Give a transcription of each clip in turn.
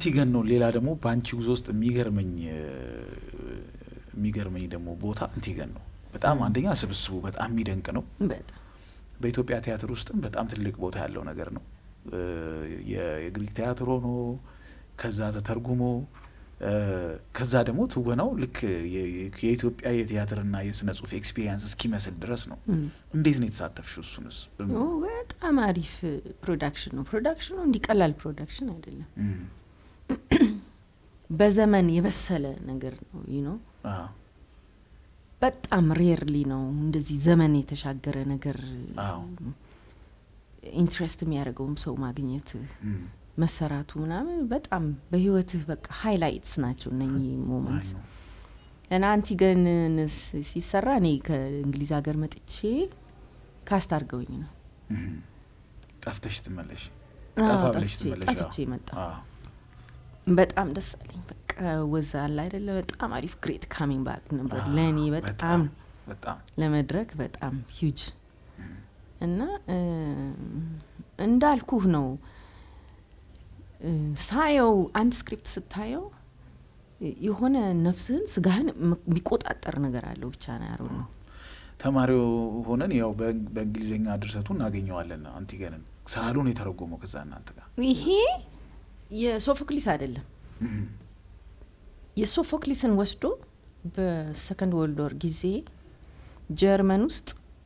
አንቲገን ነው። ሌላ ደግሞ በአንቺ ጉዞ ውስጥ የሚገርመኝ የሚገርመኝ ደግሞ ቦታ አንቲገን ነው። በጣም አንደኛ ስብስቡ በጣም የሚደንቅ ነው። በጣም በኢትዮጵያ ቲያትር ውስጥም በጣም ትልቅ ቦታ ያለው ነገር ነው። የግሪክ ቲያትር ሆኖ ከዛ ተተርጉሞ ከዛ ደግሞ ትወናው ልክ የኢትዮጵያ የቲያትርና የስነ ጽሁፍ ኤክስፒሪየንስ እስኪመስል ድረስ ነው። እንዴት ነው የተሳተፍሽው? እሱንስ በጣም አሪፍ ፕሮዳክሽን ነው። ፕሮዳክሽኑ እንዲቀላል ፕሮዳክሽን አይደለም። በዘመን የበሰለ ነገር ነው ይህ ነው። በጣም ሬርሊ ነው እንደዚህ ዘመን የተሻገረ ነገር ኢንትረስት የሚያደርገውም ሰው ማግኘት መሰራቱ ምናምን በጣም በህይወትህ በቃ ሃይላይትስ ናቸው እነኚህ ሞመንት እና አንቲገን ሲሰራ እኔ ከእንግሊዝ ሀገር መጥቼ ካስት አድርገውኝ ነው ጠፍተሽ ትመለሽ ጠፍቼ መጣ በጣም ደስ አለኝ በቃ ወዛ አለ አይደለ በጣም አሪፍ ግሬት ካሚንግ ባክ ነበር ለእኔ በጣም ለመድረክ በጣም ሂውጅ እና እንዳልኩህ ነው ሳየው አንድ ስክሪፕት ስታየው የሆነ ነፍስህን ስጋህን የሚቆጣጠር ነገር አለው ብቻ ነው ያሩ ነው ተማሪው ሆነን ያው በእንግሊዝኛ ድርሰቱ እናገኘዋለን አንቲገንን ሳሉን የተረጎመው ከዛ እናንተ ጋር ይሄ የሶፎክሊስ አይደለም የሶፎክሊስን ወስዶ በሰከንድ ወርልድ ወር ጊዜ ጀርመን ውስጥ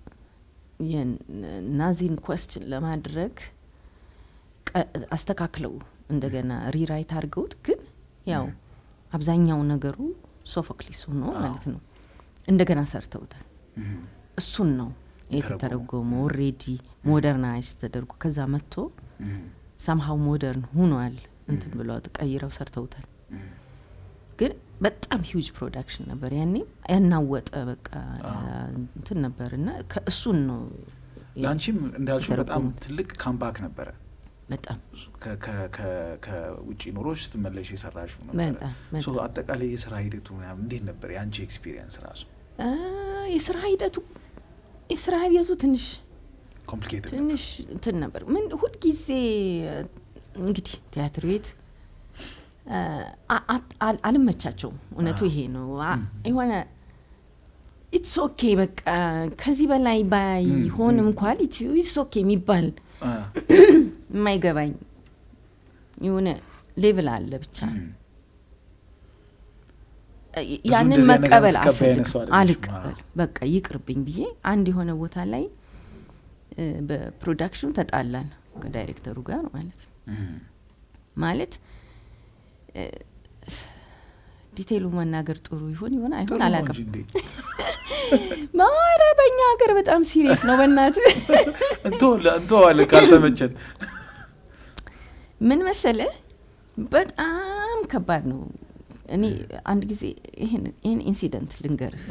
የናዚን ኮስችን ለማድረግ አስተካክለው እንደገና ሪራይት አድርገውት ግን ያው አብዛኛው ነገሩ ሶፎክሊስ ሆኖ ማለት ነው እንደገና ሰርተውታል። እሱን ነው የተተረጎመው። ኦሬዲ ሞደርናይዝ ተደርጎ ከዛ መጥቶ ሳምሀው ሞደርን ሁኗል። እንትን ብለው ቀይረው ሰርተውታል። ግን በጣም ሂውጅ ፕሮዳክሽን ነበር ያኔ ያናወጠ በቃ እንትን ነበር እና ከእሱን ነው ለአንቺም እንዳልሽው በጣም ትልቅ ካምባክ ነበረ። በጣም ከውጭ ኑሮች ስትመለሽ የሰራሽው ነበረ። አጠቃላይ የስራ ሂደቱ እንዴት ነበር የአንቺ ኤክስፒሪየንስ ራሱ? የስራ ሂደቱ የስራ ሂደቱ ትንሽ ኮምፕሊኬትድ ትንሽ እንትን ነበር። ምን ሁልጊዜ እንግዲህ ቲያትር ቤት አልመቻቸውም። እውነቱ ይሄ ነው። የሆነ ኢትስ ኦኬ በቃ ከዚህ በላይ ባይሆንም ኳሊቲ ኢትስ ኦኬ የሚባል የማይገባኝ የሆነ ሌቭል አለ ብቻ ያንን መቀበል አልቀበል በቃ ይቅርብኝ ብዬ አንድ የሆነ ቦታ ላይ በፕሮዳክሽኑ ተጣላን ከዳይሬክተሩ ጋር ማለት ማለት ዲቴይሉ መናገር ጥሩ ይሆን ይሆን አይሆን አላውቅም። ማረ በእኛ ሀገር በጣም ሲሪየስ ነው። በእናት እንተዋለ ካልተመቸን ምን መሰለ በጣም ከባድ ነው። እኔ አንድ ጊዜ ይህን ኢንሲደንት ልንገርህ።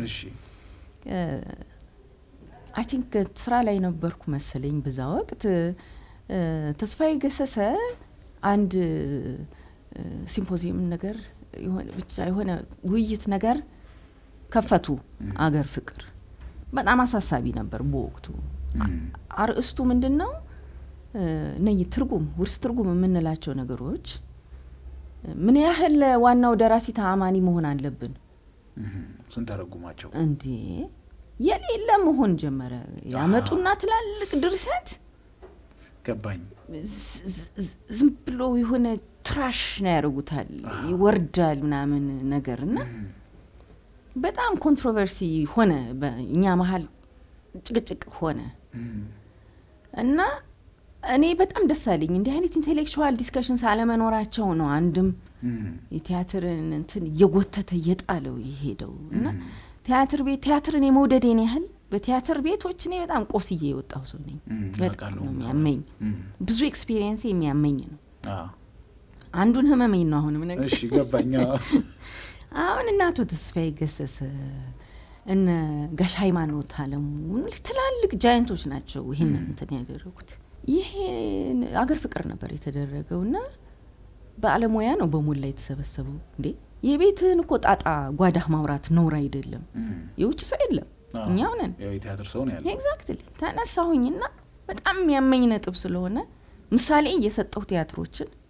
አይ ቲንክ ስራ ላይ ነበርኩ መሰለኝ በዛ ወቅት ተስፋዬ ገሰሰ አንድ ሲምፖዚየም ነገር ብቻ የሆነ ውይይት ነገር ከፈቱ። አገር ፍቅር በጣም አሳሳቢ ነበር በወቅቱ። አርእስቱ ምንድን ነው? እነኚህ ትርጉም ውርስ ትርጉም የምንላቸው ነገሮች ምን ያህል ዋናው ደራሲ ተአማኒ መሆን አለብን? ስንተረጉማቸው እንዴ የሌለ መሆን ጀመረ። ያመጡና ትላልቅ ድርሰት ገባኝ። ዝም ብሎ የሆነ ትራሽ ነው ያደርጉታል፣ ይወርዳል ምናምን ነገር እና በጣም ኮንትሮቨርሲ ሆነ። በእኛ መሀል ጭቅጭቅ ሆነ እና እኔ በጣም ደስ አለኝ እንዲህ አይነት ኢንቴሌክቹዋል ዲስከሽን ሳለመኖራቸው ነው። አንድም የቲያትርን እንትን እየጎተተ እየጣለው የሄደው እና ቲያትር ቤት ቲያትርን የመውደዴን ያህል በቲያትር ቤቶች እኔ በጣም ቆስዬ የወጣሁ ሰው ነኝ። በጣም ነው የሚያመኝ። ብዙ ኤክስፒሪየንስ የሚያመኝ ነው። አንዱን ህመመኝ ነው አሁንም ነገር እሺ ገባኝ። አሁን እነ አቶ ተስፋዬ ገሰሰ እነ ጋሽ ሃይማኖት አለሙ ትላልቅ ጃይንቶች ናቸው ይህንን እንትን ያደረጉት። ይሄ አገር ፍቅር ነበር የተደረገው እና በአለሙያ ነው በሞላ የተሰበሰበው። እንዴ የቤትህን እኮ ጣጣ ጓዳህ ማውራት ነውር አይደለም። የውጭ ሰው የለም እኛው ነን። የቲያትር ሰው ነው ያለው። ኤግዛክትሊ ተነሳሁኝና በጣም የሚያመኝ ነጥብ ስለሆነ ምሳሌ እየሰጠሁ ቲያትሮችን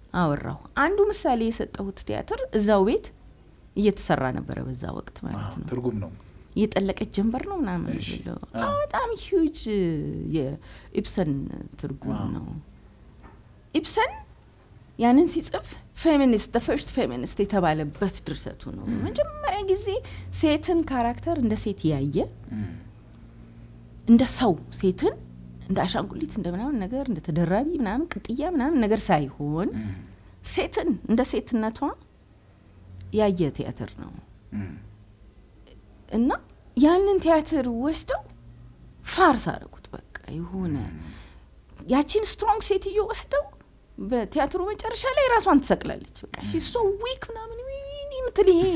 አወራሁ። አንዱ ምሳሌ የሰጠሁት ቲያትር እዛው ቤት እየተሰራ ነበረ በዛ ወቅት ማለት ነው። ትርጉም ነው። የጠለቀች ጀንበር ነው ምናምን እሺ። ብለው አዎ። አዎ፣ በጣም ሂውጅ የኢብሰን ትርጉም ዋው። ነው። ኢብሰን ያንን ሲጽፍ ፌሚኒስት ፈርስት ፌሚኒስት የተባለበት ድርሰቱ ነው። መጀመሪያ ጊዜ ሴትን ካራክተር እንደ ሴት ያየ እንደ ሰው ሴትን እንደ አሻንጉሊት እንደ ምናምን ነገር እንደ ተደራቢ ምናምን ቅጥያ ምናምን ነገር ሳይሆን ሴትን እንደ ሴትነቷ ያየ ቲያትር ነው እና ያንን ቲያትር ወስደው ፋርስ አደረጉት። በቃ የሆነ ያቺን ስትሮንግ ሴትዮ ወስደው በቲያትሩ መጨረሻ ላይ ራሷን ትሰቅላለች። በቃ ሺ ሶ ዊክ ምናምን ዊኒ ምትል ይሄ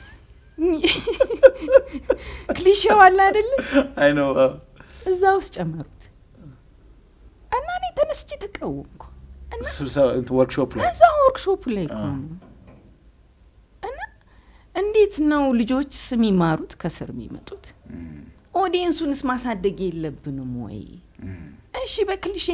ክሊሼው አለ አይደለም አይ ነው እዛ ውስጥ ጨመሩት እና እኔ ተነስቼ ተቃወምኩ እና ስብሰባ ወርክሾፕ ላይ እዛ ወርክሾፕ ላይ እኮ አዎ። ነው እና እንዴት ነው ልጆች የሚማሩት ከስር የሚመጡት ኦዲየንሱንስ ማሳደግ የለብንም ወይ እሺ በክሊሼ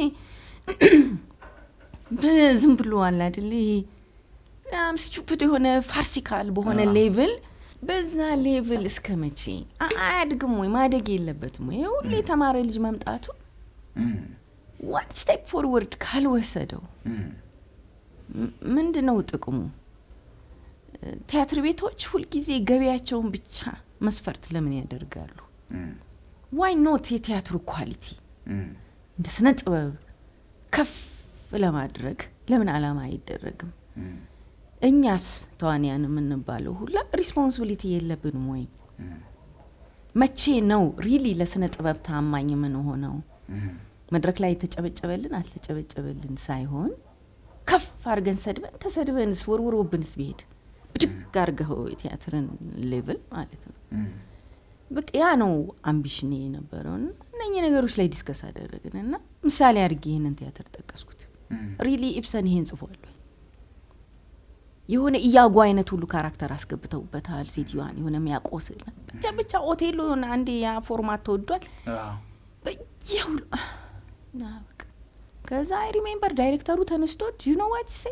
ዝም ብሎ አለ አይደለ ይሄ በጣም ስቱፒድ የሆነ ፋርሲካል በሆነ አዎ። ሌቭል በዛ ሌቭል እስከ መቼ አ- አያድግም ወይ ማደግ የለበትም ወይ ሁሉ የተማረ ልጅ መምጣቱ ዋን ስቴፕ ፎርወርድ ካልወሰደው ም- ምንድን ነው ጥቅሙ? እ፣ ቲያትር ቤቶች ሁልጊዜ ገቢያቸውን ብቻ መስፈርት ለምን ያደርጋሉ? ዋይ ኖት የቲያትሩ ኳሊቲ እንደ ስነ ጥበብ ከፍ ለማድረግ ለምን ዓላማ አይደረግም? እኛስ ተዋንያን የምንባለው ሁላ ሪስፖንሲቢሊቲ የለብንም ወይ? መቼ ነው ሪሊ ለስነ ጥበብ ታማኝ የምንሆነው? መድረክ ላይ የተጨበጨበልን አልተጨበጨበልን ሳይሆን ከፍ አድርገን ሰድበን ተሰድበንስ ወርውሮብንስ ቢሄድ ብድግ አድርገው የቲያትርን ሌቭል ማለት ነው። በቃ ያ ነው አምቢሽኔ የነበረው እና እነኚህ ነገሮች ላይ ዲስከስ አደረግን እና ምሳሌ አድርጌ ይህንን ቲያትር ጠቀስኩት። ሪሊ ኢብሰን ይሄን ጽፏል ወይ? የሆነ እያጓ አይነት ሁሉ ካራክተር አስገብተውበታል። ሴትዮዋን የሆነ የሚያቆስል ብቻ ብቻ ኦቴሎ የሆነ አንዴ ያ ፎርማት ተወዷል። በየሁሉ እና በቃ ከዛ አይ ሪሜምበር ዳይሬክተሩ ተነስቶ ዩ ኖ ዋት ሴ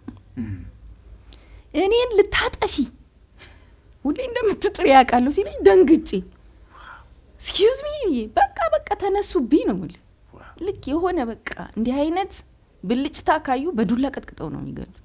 እኔን ልታጠፊ ሁሌ እንደምትጥር ያውቃለሁ ሲለኝ ደንግጬ ስኪዝ ሚ በቃ በቃ ተነሱብኝ ነው የምልህ። ልክ የሆነ በቃ እንዲህ አይነት ብልጭታ ካዩ በዱላ ቀጥቅጠው ነው የሚገሉት።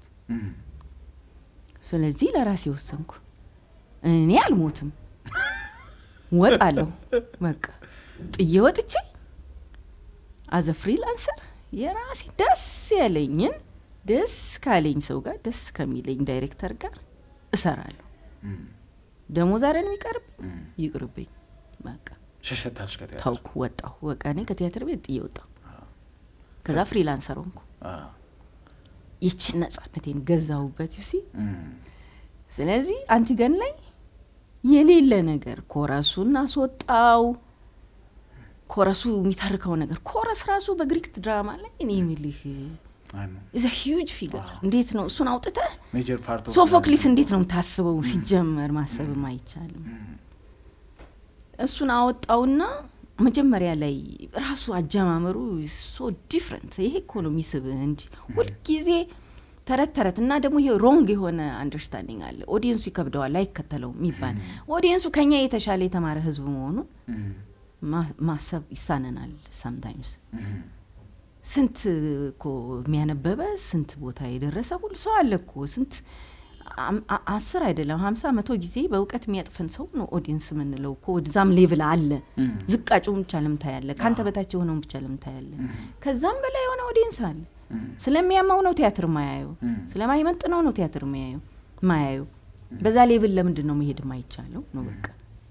ስለዚህ ለራሴ ወሰንኩ። እኔ አልሞትም፣ ወጣለሁ። በቃ ጥዬ ወጥቼ አዘ ፍሪላንሰር የራሴ ደስ ያለኝን ደስ ካለኝ ሰው ጋር ደስ ከሚለኝ ዳይሬክተር ጋር እሰራለሁ። ደሞዝ አይደል የሚቀርብኝ፣ ይቅርብኝ። በቃ ሸሸታልሽ ከቲያትር ታውኩ፣ ወጣሁ። በቃ እኔ ከቲያትር ቤት ጥዬ ወጣሁ። ከዛ ፍሪላንሰር ሆንኩ። ይችን ነጻነቴን ገዛሁበት ዩሲ ስለዚህ አንቲገን ላይ የሌለ ነገር ኮረሱን አስወጣው። ኮረሱ የሚተርከው ነገር ኮረስ ራሱ በግሪክ ድራማ ላይ እኔ የሚልህ ኢዘ ሂውጅ ፊገር እንዴት ነው እሱን አውጥተህ ሜጀር ፓርት ሶፎክሊስ እንዴት ነው የምታስበው? ሲጀመር ማሰብም አይቻልም። እሱን አወጣውና መጀመሪያ ላይ ራሱ አጀማመሩ ሶ ዲፍረንት። ይሄ እኮ ነው የሚስብህ እንጂ ሁልጊዜ ተረት ተረት እና ደግሞ ይሄ ሮንግ የሆነ አንደርስታንዲንግ አለ። ኦዲየንሱ ይከብደዋል አይከተለውም የሚባል ኦዲየንሱ ከኛ የተሻለ የተማረ ህዝብ መሆኑን ማ- ማሰብ ይሳነናል። ሰምታይምስ ስንት እኮ የሚያነበበ ስንት ቦታ የደረሰ ሁሉ ሰው አለ እኮ ስንት አም- አ- አስር አይደለም ሀምሳ መቶ ጊዜ በእውቀት የሚያጥፈን ሰው ነው ኦዲየንስ የምንለው እኮ ወደዛም ሌቭል አለ። ዝቃጩን ብቻ ለምን ታያለ? ከአንተ በታች የሆነውን ብቻ ለምን ታያለ? ከዛም በላይ የሆነ ኦዲየንስ አለ። ስለሚያማው ነው ቲያትር ማያየው፣ ስለማይመጥነው ነው ቲያትር ማያየው ማያየው። በዛ ሌቭል ለምንድን ነው መሄድ የማይቻለው ነው በቃ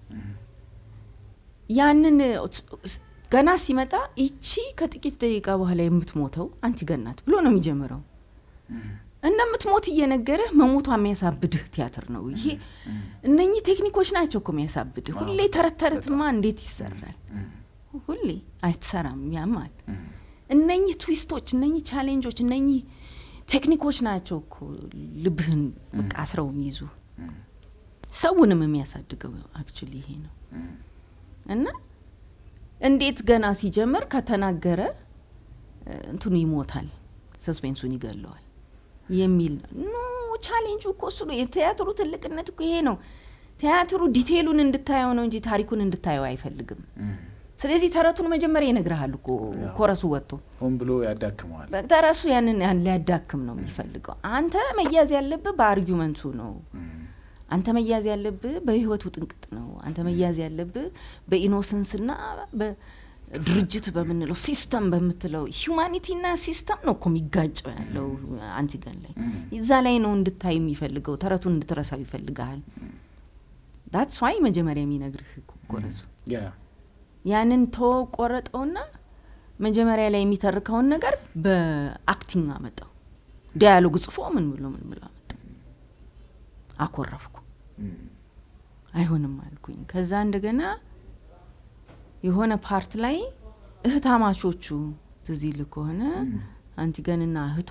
ያንን ገና ሲመጣ ይቺ ከጥቂት ደቂቃ በኋላ የምትሞተው አንቲገን ናት ብሎ ነው የሚጀምረው። እንደምትሞት እየነገረህ መሞቷ የሚያሳብድህ ቲያትር ነው ይሄ። እነኚህ ቴክኒኮች ናቸው እኮ የሚያሳብድህ። ሁሌ ተረት ተረትማ እንዴት ይሰራል? ሁሌ አይትሰራም፣ ያማል። እነኚህ ትዊስቶች፣ እነኚህ ቻሌንጆች፣ እነኚህ ቴክኒኮች ናቸው እኮ ልብህን በቃ አስረው የሚይዙ ሰውንም የሚያሳድገው አክቹሊ ይሄ ነው። እና እንዴት ገና ሲጀምር ከተናገረ እ፣ እንትኑ ይሞታል፣ ሰስፔንሱን ይገለዋል። የሚል ኖ ቻሌንጁ እኮ እሱ ነው። የቲያትሩ ትልቅነት እኮ ይሄ ነው። ቲያትሩ ዲቴይሉን እንድታየው ነው እንጂ ታሪኩን እንድታየው አይፈልግም። ስለዚህ ተረቱን መጀመሪያ ይነግርሃል እኮ ያው። ኮረሱ ወጥቶ ሆን ብሎ ያዳክመዋል። ተረሱ ያንን ያን ሊያዳክም ነው የሚፈልገው። አንተ መያዝ ያለብህ በአርጊመንቱ ነው። አንተ መያዝ ያለብህ በህይወቱ ጥንቅጥ ነው። አንተ መያዝ ያለብህ በኢኖሰንስና በድርጅት በምንለው ሲስተም በምትለው ሂዩማኒቲና ሲስተም ነው እኮ የሚጋጨው ያለው አንቲገን ላይ እዛ ላይ ነው እንድታይ የሚፈልገው። ተረቱን እንድትረሳው ይፈልግሃል። ዳትስ ዋይ መጀመሪያ የሚነግርህ እኮ ኮረሱ ያ ያንን ተቆረጠውና መጀመሪያ ላይ የሚተርከውን ነገር በአክቲንግ አመጣው። ዲያሎግ ጽፎ ምን ብሎ ምን ብሎ አመጣው። አኮረፍኩ። አይሆንም አልኩኝ። ከዛ እንደገና የሆነ ፓርት ላይ እህታማቾቹ ትዝ ይልህ ከሆነ አንቲገንና እህቷ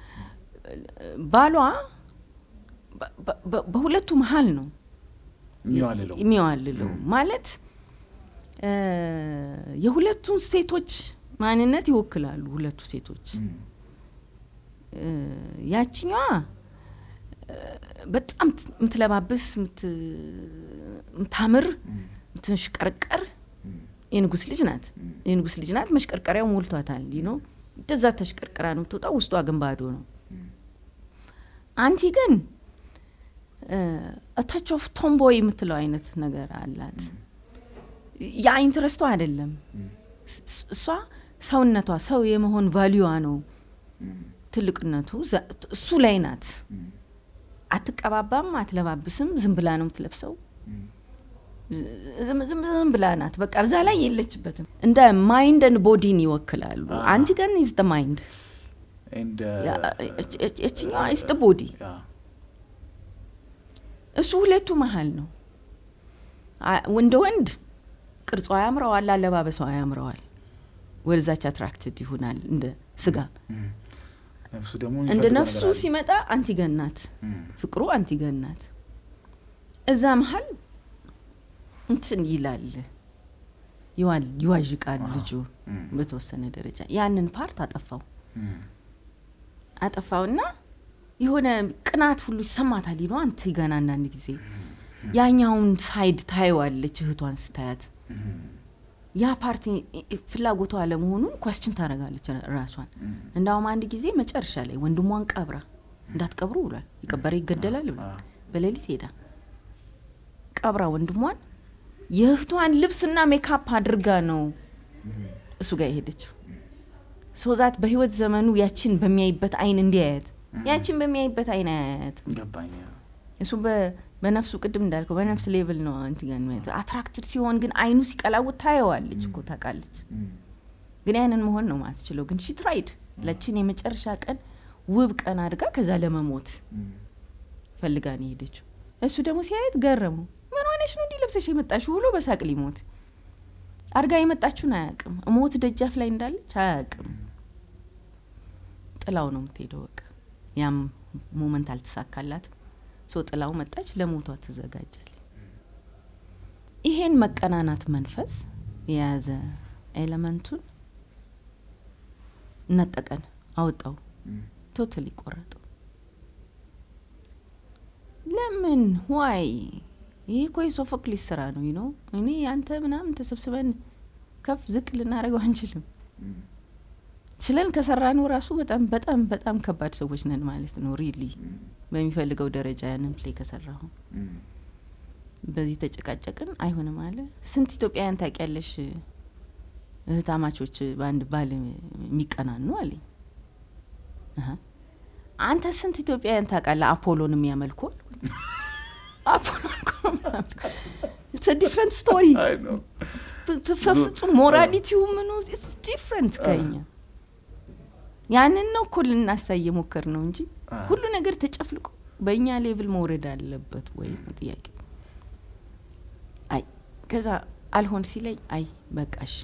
ባሏ በ- በ- በሁለቱ መሀል ነው የሚዋልለው የሚዋልለው ማለት እ፣ የሁለቱን ሴቶች ማንነት ይወክላሉ። ሁለቱ ሴቶች እ፣ ያችኛዋ እ፣ በጣም ት- የምትለባብስ የምት- የምታምር የምትሽቀርቀር የንጉስ ልጅ ናት። የንጉስ ልጅ ናት። መሽቀርቀሪያው ሞልቷታል። ነው እዛ ተሽቀርቅራ ነው የምትወጣው። ውስጧ ግን ባዶ ነው። አንቲ ግን ታች ኦፍ ቶምቦይ የምትለው አይነት ነገር አላት። ያ ኢንትረስቷ አይደለም። ስ- እሷ ሰውነቷ ሰው የመሆን ቫሊዩዋ ነው ትልቅነቱ ዘ- እሱ ላይ ናት። አትቀባባም፣ አትለባብስም። ዝም ብላ ነው የምትለብሰው። ዝም ዝም ዝም ብላ ናት። በቃ እዛ ላይ የለችበትም። እንደ ማይንድ ን ቦዲን ይወክላሉ። Ah. አንቲገን ኢዝ ደ ማይንድ፣ ኤንድ እችኛዋ ኢዝ ደ ቦዲ። እሱ ሁለቱ መሀል ነው። አ- እንደ ወንድ ቅርጿ ያምረዋል፣ አለባበሷ ያምረዋል፣ ወደዛች አትራክትድ ይሆናል እንደ ስጋ። ነፍሱ ደግሞ እንደ የሚፈልገው ነፍሱ ነገር አለ። ሲመጣ አንቲገን ናት፣ እም፣ ፍቅሩ አንቲገን ናት። እዛ መሀል እንትን ይላል ይዋል ይዋዥቃል ልጁ እም፣ በተወሰነ ደረጃ ያንን ፓርት አጠፋው እም፣ አጠፋውና የሆነ ቅናት ሁሉ ይሰማታል ነው አንቲገን አንዳንድ ጊዜ ያኛውን ሳይድ ታየዋለች እህቷን ስታያት እም፣ ያ ፓርቲ ፍላጎቷ አለመሆኑን ኳስችን ታደርጋለች ራሷን። እም፣ እንዳውም አንድ ጊዜ መጨረሻ ላይ ወንድሟን ቀብራ እንዳትቀብሩ ብሏል። የቀበረ ይገደላል ብሏል። አዎ። በሌሊት ሄዳ ቀብራ ወንድሟን የእህቷን ልብስና ሜካፕ አድርጋ ነው እሱ ጋር የሄደችው። ሶዛት በህይወት ዘመኑ ያችን በሚያይበት አይን እንዲያያት ያችን በሚያይበት አይን አያያት። ገባኝ። እሱ በ- በነፍሱ ቅድም እንዳልከው በነፍስ ሌቭል ነው እንትን አትራክትድ ሲሆን ግን አይኑ ሲቀላውት ታየዋለች እኮ ታውቃለች። እም፣ ግን ያንን መሆን ነው ማትችለው። ግን ሺ ትራይድ ለችን የመጨረሻ ቀን ውብ ቀን አድርጋ ከዛ ለመሞት እም፣ ፈልጋ ነው የሄደችው። እሱ ደግሞ ሲያየት ገረሙ። ምን ሆነሽ ነው እንዲህ ለብሰሽ የመጣሽው ብሎ በሳቅ ሊሞት አድርጋ የመጣችውን አያውቅም። ሞት ደጃፍ ላይ እንዳለች አያውቅም። ጥላው ነው የምትሄደው። በቃ ያም ሞመንት አልተሳካላትም። ሶ ጥላው መጣች፣ ለሞቷ ትዘጋጃለች። ይሄን መቀናናት መንፈስ የያዘ ኤሌመንቱን ነጠቀን፣ አወጣው፣ እም፣ ቶታሊ ቆረጠው። ለምን ዋይ? ይህ እኮ የሶፎክሊስ ስራ ነው ነው እኔ አንተ ምናምን ተሰብስበን ከፍ ዝቅ ልናደርገው አንችልም። እም፣ ችለን ከሰራነው ራሱ በጣም በጣም በጣም ከባድ ሰዎች ነን ማለት ነው። ሪሊ እም፣ በሚፈልገው ደረጃ ያንን ፕሌይ ከሰራሁ እም፣ በዚህ ተጨቃጨቅን፣ አይሆንም አለ። ስንት ኢትዮጵያውያን ታውቂያለሽ እህታማቾች በአንድ ባል የሚቀናኑ አለኝ። አሀ። አንተ ስንት ኢትዮጵያውያን ታውቃለህ አፖሎን የሚያመልኩ አልኩት። አፖሎን እኮ የሚያመልኩ ዲፍረንት ስቶሪ አይ ነው። ፍጹም ሞራሊቲው ምኑ ዲፍረንት ከኛ ያንን ነው እኮ ልናሳይ የሞከር ነው እንጂ አ፣ ሁሉ ነገር ተጨፍልቆ በእኛ ሌቭል መውረድ አለበት ወይ ነው ጥያቄ። አይ ከዛ አልሆን ሲለኝ አይ በቃሽ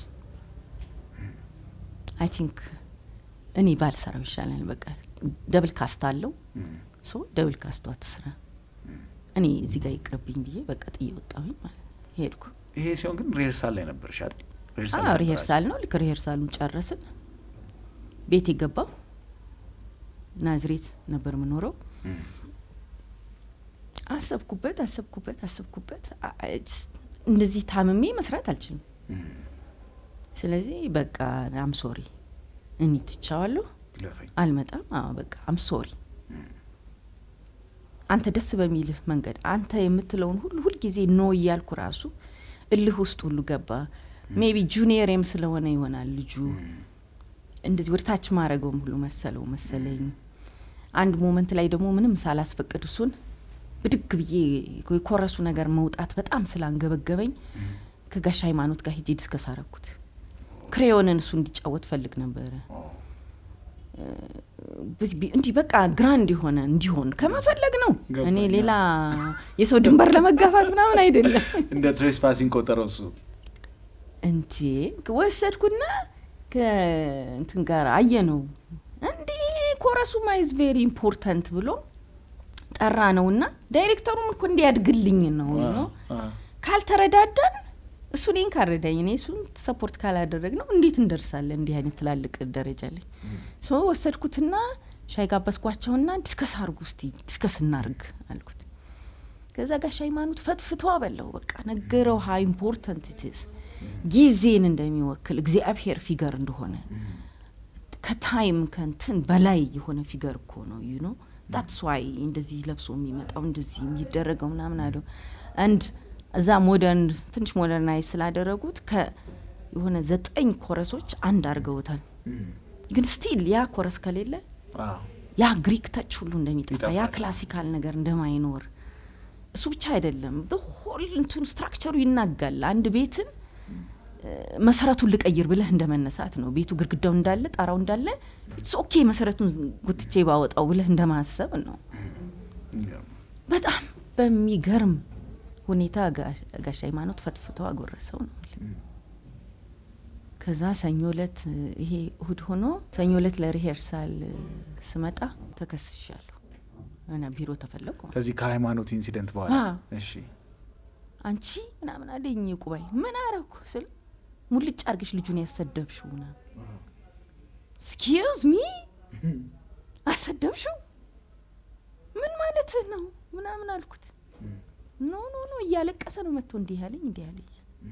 አይ ቲንክ እኔ ባልሰራው ይሻላል። በቃ ደብል ካስት አለው እም፣ ሶ ደብል ካስቷ ትስራ፣ እኔ እዚህ ጋር ይቅርብኝ ብዬ በቃ ጥዬ ወጣሁኝ ማለት ነው። ሄድኩ። ይሄ ሲሆን ግን ሪሄርሳል ላይ ነበርሽ አይደል? ሪሄርሳል አዎ ላይ ነበራችሁ? ሪሄርሳል ነው። ልክ ሪሄርሳሉን ጨረስን፣ ቤት የገባው ናዝሬት ነበር የምኖረው። አሰብኩበት አሰብኩበት አሰብኩበት አ- አ- just እንደዚህ ታምሜ መስራት አልችልም። ስለዚህ በቃ አም ሶሪ እኔ ትቻዋለሁ፣ ይለፈኝ አልመጣም። አዎ በቃ አም ሶሪ። አንተ ደስ በሚልህ መንገድ አንተ የምትለውን ሁሉ ሁልጊዜ ኖ እያልኩ ራሱ እልህ ውስጥ ሁሉ ገባ። ሜቢ ጁኒየርም ስለሆነ ይሆናል ልጁ እንደዚህ ወደ ታች ማድረገውም ሁሉ መሰለው መሰለኝ። አንድ ሞመንት ላይ ደግሞ ምንም ሳላስፈቅድ እሱን ብድግ ብዬ የኮረሱ ነገር መውጣት በጣም ስላንገበገበኝ ከጋሽ ሃይማኖት ጋር ሄጄ ዲስከስ አረኩት። ክሬዮንን እሱ እንዲጫወት ፈልግ ነበረ። ብ- ቢ- እንዲህ በቃ ግራንድ የሆነ እንዲሆን ከመፈለግ ነው። ገባኝ። እኔ ሌላ የሰው ድንበር ለመጋፋት ምናምን አይደለም። እንደ ትሬስፓሲንግ ቆጠረው እሱ እንዴ ወሰድኩና ከእንትን ጋር አየ ነው እንዲህ ኮረሱ ማይዝ ቬሪ ኢምፖርታንት ብሎ ጠራ ነውና ዳይሬክተሩም እኮ እንዲያድግልኝ ነው ነው ካልተረዳዳን እሱ እኔን ካረዳኝ እኔ እሱን ሰፖርት ካላደረግ ነው እንዴት እንደርሳለን እንዲህ አይነት ትላልቅ ደረጃ ላይ ሶ ወሰድኩትና ሻይ ጋበዝኳቸውና ዲስከስ አርጉ እስቲ ዲስከስ እናርግ አልኩት ከዛ ጋሽ ሃይማኖት ፈትፍቶ አበላው በቃ ነገረው ሀ ኢምፖርታንት ኢትስ ጊዜን እንደሚወክል እግዚአብሔር ፊገር እንደሆነ ከታይም ከንትን በላይ የሆነ ፊገር እኮ ነው ዩ ኖ ዳትስ ዋይ እንደዚህ ለብሶ የሚመጣው እንደዚህ የሚደረገው ምናምን አለው አንድ እዛ ሞደርን ትንሽ ሞደርናይዝ ስላደረጉት ከ የሆነ ዘጠኝ ኮረሶች አንድ አድርገውታል ግን ስቲል ያ ኮረስ ከሌለ ያ ግሪክ ተች ሁሉ እንደሚጠፋ ያ ይጠፋል። ክላሲካል ነገር እንደማይኖር እሱ ብቻ አይደለም ሆል እንትኑ ስትራክቸሩ ይናጋል አንድ ቤትን እ፣ መሰረቱን ልቀይር ብለህ እንደ መነሳት ነው ቤቱ ግድግዳው እንዳለ ጣራው እንዳለ ኢትስ ኦኬ መሰረቱን ጉትቼ ባወጣው ብለህ እንደማሰብ ነው በጣም በሚገርም ሁኔታ ጋሽ- ጋሽ ሃይማኖት ፈትፍቶ አጎረሰው ነው የምልህ። ከዛ ሰኞ ለት ይሄ እሁድ ሆኖ ሰኞ ለት ለሪሄርሳል እ፣ ስመጣ ተከስሻለሁ እና ቢሮ ተፈለጉ ከዚህ ከሃይማኖት ኢንሲደንት በኋላ አዎ። እሺ አንቺ ምናምን አለኝ ቁባይ ምን አረኩ ስል ሙልጭ አርገሽ ልጁን ያሰደብሽው ምናምን ስኪዝ ሚ አሰደብሽው ምን ማለት ነው ምናምን አልኩት ኖ ኖ ኖ እያለቀሰ ነው መጥቶ እንዲህ ያለኝ እንዲህ ያለኝ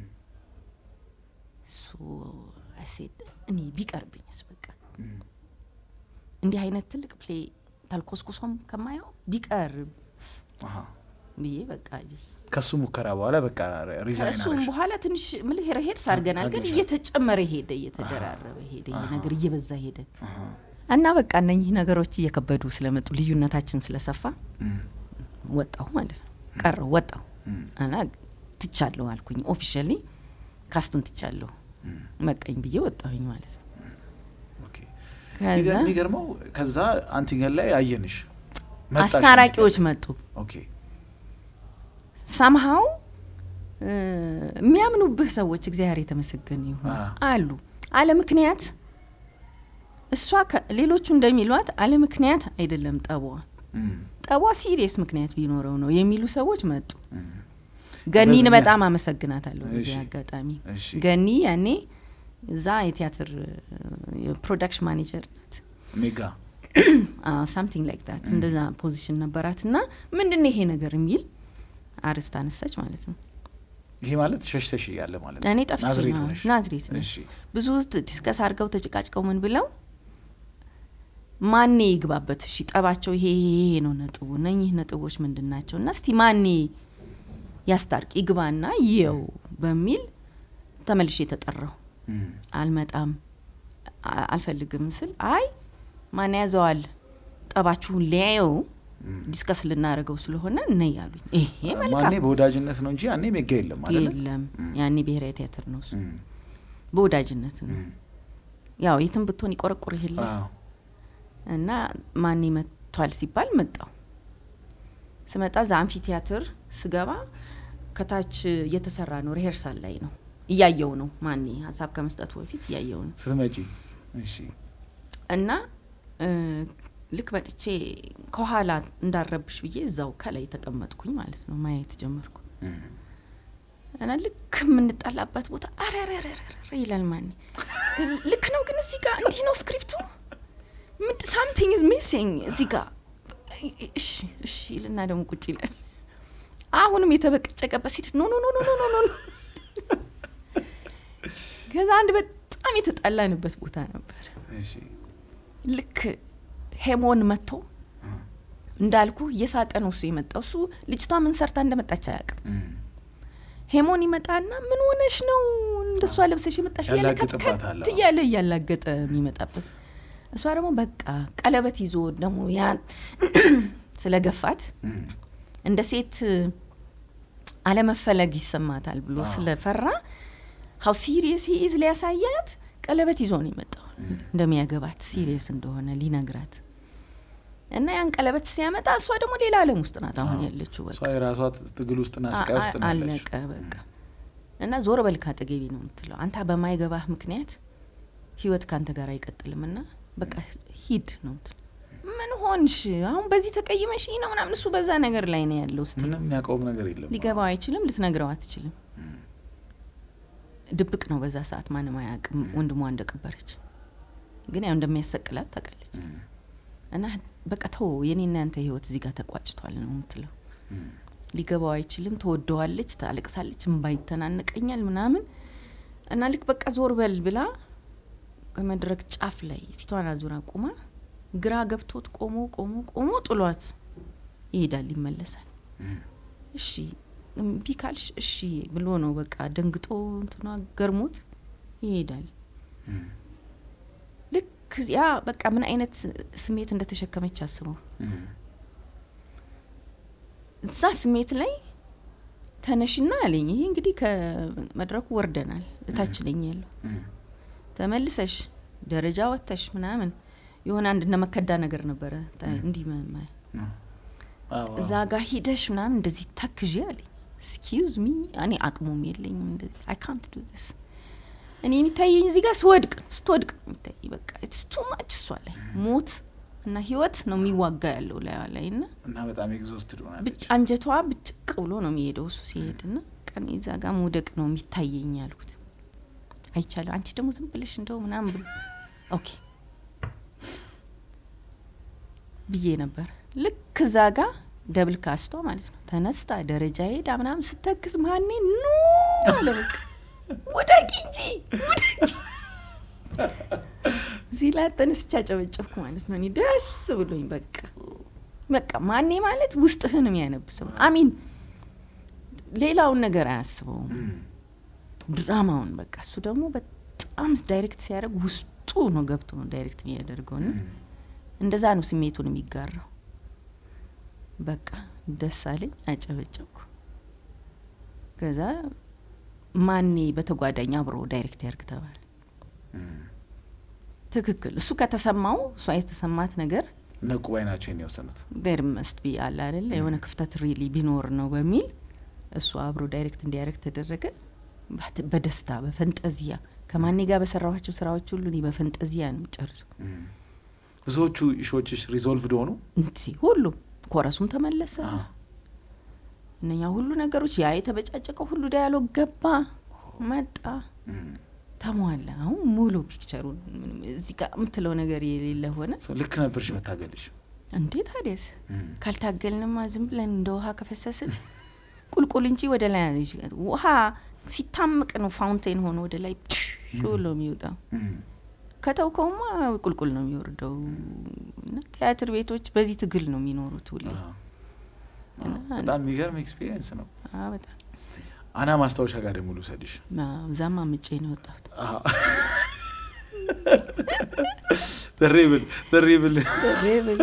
ሶ አሴድ እኔ ቢቀርብኝስ በቃ እንዲህ አይነት ትልቅ ፕሌ ታልኮስኩሶም ከማየው ቢቀርብ አሃ። ብዬ በቃ ጅስ ከሱ ሙከራ በኋላ በቃ ሪዛይን ከእሱም አደረግሽ በኋላ ትንሽ ምልህ ሄድ ሳርገናል፣ ግን ታግለሻል። እየተጨመረ ሄደ፣ እየተደራረበ ሄደ፣ ይሄ አሃ። ነገር እየበዛ ሄደ አሃ። እና በቃ እነኚህ ነገሮች እየከበዱ ስለመጡ ልዩነታችን ስለሰፋ እም፣ ወጣሁ ማለት ነው። ቀረው ወጣሁ እም፣ እና ትቻለሁ አልኩኝ። ኦፊሻሊ ካስቱን ትቻለሁ እም። መቀኝ ብዬ ወጣሁኝ ማለት ነው። ኦኬ። ከዛ የሚገር- የሚገርመው ከዛ አንትኛል ላይ አየንሽ መጣሽ አስታራቂዎች መስቀል። መጡ። ኦኬ ሳምሃው የሚያምኑብህ ሰዎች እግዚአብሔር የተመሰገነ ይሁን አ። አሉ። አለ ምክንያት እሷ ከ- ሌሎቹ እንደሚሏት አለ ምክንያት አይደለም ጠቧ እም፣ ጠቧ ሲሪየስ ምክንያት ቢኖረው ነው የሚሉ ሰዎች መጡ። እም። ገኒን በዚህ በጣም አመሰግናታለሁ በዚህ እሺ። አጋጣሚ። እሺ ገኒ ያኔ እዛ የቲያትር የፕሮዳክሽን ማኔጀር ናት ሜጋ ሳምቲንግ ላይክ ዳት እንደዛ ፖዚሽን ነበራት እና ምንድን ነው ይሄ ነገር የሚል አርስት አነሳች ማለት ነው። ይሄ ማለት ሸሽተሽ ያለ ማለት ነው እኔ ጠፍቼ ናዝሬት ነው፣ ነሽ ናዝሬት ነሽ እሺ ብዙ ዲስከስ አድርገው ተጨቃጭቀው ምን ብለው ማኔ ይግባበት እሺ ጠባቸው ይሄ ይሄ ይሄ ነው ነጥቡ እነኚህ ነጥቦች ምንድን ናቸው እና እስቲ ማኔ ያስታርቅ ይግባና ይየው በሚል ተመልሼ የተጠራው እም፣ አልመጣም አ- አልፈልግም ስል አይ ማን ያዘዋል ጠባችሁን ሊያየው እም። ዲስከስ ልናደርገው ስለሆነ ነይ ያሉኝ ይሄ ማኔ መልካም በወዳጅነት ነው እንጂ ያኔ ሜጋ የለም አይደለ የለም እም። ያኔ ብሔራዊ ቲያትር ነው እሱ እም፣ በወዳጅነት ነው እም። ያው የትም ብትሆን ይቆረቁር የለ አዎ። እና ማን መጥቷል ሲባል መጣው ስመጣ ዛ አምፊ ቲያትር ስገባ ከታች እየተሰራ ነው ሪሄርሳል ላይ ነው እያየው ነው ማኔ ሀሳብ ከመስጠቱ በፊት እያየው ነው ስትመጪ እሺ እና እ፣ ልክ መጥቼ ከኋላ እንዳረብሽ ብዬ እዛው ከላይ ተቀመጥኩኝ ማለት ነው ማየት ጀመርኩ እም፣ እና ልክ የምንጠላበት ቦታ አረረረረረ ይላል ማኔ ልክ ነው ግን እዚህ ጋር እንዲህ ነው ስክሪፕቱ ምንድ ሳምቲንግ ኢዝ ሚሲንግ እዚህ ጋር እሺ እሺ ይልና ደግሞ ቁጭ ይላል። አሁንም የተበቀጨቀበት ሲል ኖ ኖ ኖ ኖ ኖ ኖ ኖ ከዛ አንድ በጣም የተጣላንበት ቦታ ነበር። እሺ ልክ ሄሞን መጥቶ እንዳልኩ እየሳቀ ነው እሱ የመጣው። እሱ ልጅቷ ምን ሰርታ እንደመጣች አያውቅም። እም፣ ሄሞን ይመጣና ምን ሆነሽ ነው እንደሷ ለብሰሽ የመጣሽ እያለ ያላግጥባታል። ከት እያለ እያላገጠ የሚመጣበት እሷ ደግሞ በቃ ቀለበት ይዞ ደግሞ ያ ስለገፋት እም፣ እንደ ሴት አለመፈለግ ይሰማታል ብሎ አዎ። ስለፈራ ሀው ሲሪየስ ኢዝ ሊያሳያት ቀለበት ይዞ ነው የመጣው እንደሚያገባት ሲሪየስ እንደሆነ ሊነግራት እና ያን ቀለበት ሲያመጣ እሷ ደግሞ ሌላ ዓለም ውስጥ ናት አሁን አዎ። ያለችው በቃ እሷ የራሷ ትግል ውስጥና ስቃይ ውስጥ ነው ያለችው። አለቀ በቃ እና ዞር በል ካጠገቢ ነው የምትለው አንተ በማይገባህ ምክንያት ህይወት ከአንተ ጋር አይቀጥልም ና በቃ ሂድ ነው ምትለው ምን ሆንሽ አሁን በዚህ ተቀይመሽ ነው ምናምን እሱ በዛ ነገር ላይ ነው ያለው ስ ምንም የሚያውቀውም ነገር የለም። ሊገባው አይችልም ልትነግረው አትችልም ድብቅ ነው በዛ ሰዓት ማንም አያውቅም ወንድሟ እንደቀበረች ግን ያው እንደሚያሰቅላት ታውቃለች እም፣ እና በቃ ተው የኔና ያንተ ህይወት እዚህ ጋር ተቋጭቷል ነው የምትለው እም፣ ሊገባው አይችልም። ትወደዋለች፣ ታለቅሳለች፣ እምባ ይተናነቀኛል ምናምን እና ልክ በቃ ዞር በል ብላ ከመድረክ ጫፍ ላይ ፊቷን አዙራ ቁማ ግራ ገብቶት ቆሞ ቆሞ ቆሞ ጥሏት ይሄዳል፣ ይመለሳል። እም፣ እሺ እምቢ ካልሽ እሺ ብሎ ነው በቃ ደንግጦ እንትኗ ገርሞት ይሄዳል። እም፣ ልክ ያ በቃ ምን አይነት ስሜት እንደተሸከመች አስበው። እም፣ እዛ ስሜት ላይ ተነሽና አለኝ። ይሄ እንግዲህ ከመድረኩ ወርደናል፣ እታች ነኝ ያለው እም፣ ተመልሰሽ ደረጃ ወጥተሽ ምናምን የሆነ አንድ እነ መከዳ ነገር ነበረ ታ- እንዲህ መ- መ- እም፣ አዎ፣ እዛ ጋር ሂደሽ ምናምን እንደዚህ ተክዤ አለኝ። ስኪዝ ሚ እኔ አቅሙም የለኝም እንደዚህ አይ ካንት ዱ ስ እኔ የሚታየኝ እዚህ ጋር ስወድቅ ስትወድቅ ነው የሚታይ በቃ ኢትስ ቱ ማች እሷ ላይ ሞት እና ህይወት ነው የሚዋጋ ያለው ላይ ላይ እና እና በጣም ኤግዞስትድ ሆናለች። ብጭ አንጀቷ ብጭቅ ብሎ ነው የሚሄደው እሱ ሲሄድ ና ቀን እዛ ጋር መውደቅ ነው የሚታየኝ ያልኩት። አይቻልም አንቺ ደግሞ ዝም ብለሽ እንደው ምናምን ብሎ ኦኬ ብዬ ነበር። ልክ እዛ ጋ ደብል ካስቷ ማለት ነው ተነስታ ደረጃ ሄዳ ምናምን ስተክዝ ማኔ ኖ አለ በቃ ውደቂ እንጂ ውደቂ እዚህ ላይ ተነስቼ አጨበጨብኩ ማለት ነው። እኔ ደስ ብሎኝ በቃ በቃ ማኔ ማለት ውስጥህን የሚያነብሰው አሚን ሌላውን ነገር አያስበውም እም፣ ድራማውን በቃ እሱ ደግሞ በጣም ዳይሬክት ሲያደርግ ውስጡ ነው ገብቶ ነው ዳይሬክት የሚያደርገው ና እም፣ እንደዛ ነው ስሜቱን የሚጋራው። በቃ ደስ አለኝ፣ አጨበጨብኩ። ከዛ ማኔ በተጓዳኝ አብሮ ዳይሬክት ያርግ ተባለ። እም። ትክክል እሱ ከተሰማው እሷ የተሰማት ነገር ነቁ ባይ ናቸው ይሄን የወሰኑት። ዴር መስት ቢ አለ አይደለ የሆነ ክፍተት ሪሊ ቢኖር ነው በሚል እሱ አብሮ ዳይሬክት እንዲያደርግ ተደረገ። ባት- በደስታ በፈንጠዚያ ከማኔ ጋር በሰራኋቸው ስራዎች ሁሉ እኔ በፈንጠዚያ ነው ጨርሰው እም። ብዙዎቹ ኢሾችሽ ሪዞልቭድ ሆኑ። እንሲ ሁሉ ኮረሱም ተመለሰ። አዎ። እነኛ ሁሉ ነገሮች ያ የተበጫጨቀው ሁሉ ዳያሎግ ገባ መጣ እም። ተሟላ። አሁን ሙሉ ፒክቸሩን ምንም እዚህ ጋር የምትለው ነገር የሌለ ሆነ። ሰው ልክ ነበርሽ መታገልሽ። እንዴ ታዲያስ እም፣ ካልታገልንማ ዝም ብለን እንደ ውሃ ከፈሰስን ቁልቁል እንጂ ወደ ላይ ውሃ ሲታምቅ ነው ፋውንቴን ሆኖ ወደ ላይ ብሎ የሚወጣው። እም። ከተውከውማ ቁልቁል ነው የሚወርደው። እና ቲያትር ቤቶች በዚህ ትግል ነው የሚኖሩት ሁሌ። አዎ። እና በጣም የሚገርም ኤክስፒሪየንስ ነው። አዎ፣ በጣም አና ማስታወሻ ጋር ደግሞ ልውሰድሽ። አዎ፣ እዛማ ምጬ ነው የወጣሁት። ደሬብል ደሬብል ሬብል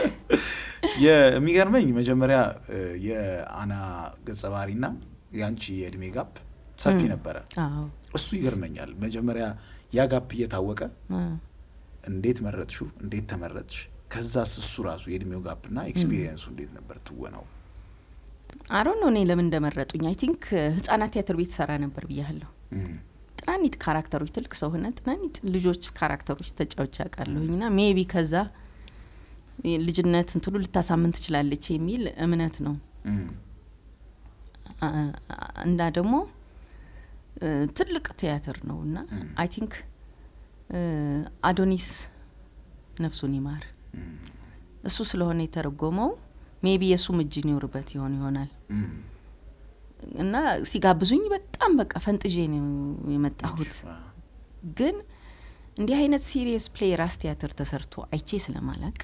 የሚገርመኝ መጀመሪያ እ፣ የአና ገጸ ባህሪና የአንቺ የእድሜ ጋፕ ሰፊ እም። ነበረ። አዎ እሱ ይገርመኛል። መጀመሪያ ያ ጋፕ እየታወቀ አዎ። እንዴት መረጥሹ? እንዴት ተመረጥሽ? ከዛስ እሱ ራሱ የእድሜው ጋፕ እና ኤክስፒሪየንሱ እንዴት ነበር ትወናው? አሮን ነው እኔ ለምን እንደመረጡኝ። አይ ቲንክ ህጻናት ቲያትር ቤት ሰራ ነበር ብያለሁ። እም፣ ጥናኒት ካራክተሮች ትልቅ ሰው ሆነ ጥናኒት ልጆች ካራክተሮች ተጫዎች ያውቃለሁኝ ና ሜቢ ከዛ ልጅነት እንትሉ ልታሳምን ትችላለች የሚል እምነት ነው እም፣ አ- አ- እና ደግሞ እ፣ ትልቅ ቲያትር ነው እና እም። አይ ቲንክ አዶኒስ ነፍሱን ይማር። እሱ ስለሆነ የተረጎመው ሜቢ የእሱም እጅ ይኖርበት ይሆን ይሆናል እና ሲጋብዙኝ በጣም በቃ ፈንጥዤ ነው የመጣሁት። ግን እንዲህ አይነት ሲሪየስ ፕሌይ ራስ ቲያትር ተሰርቶ አይቼ ስለማላቅ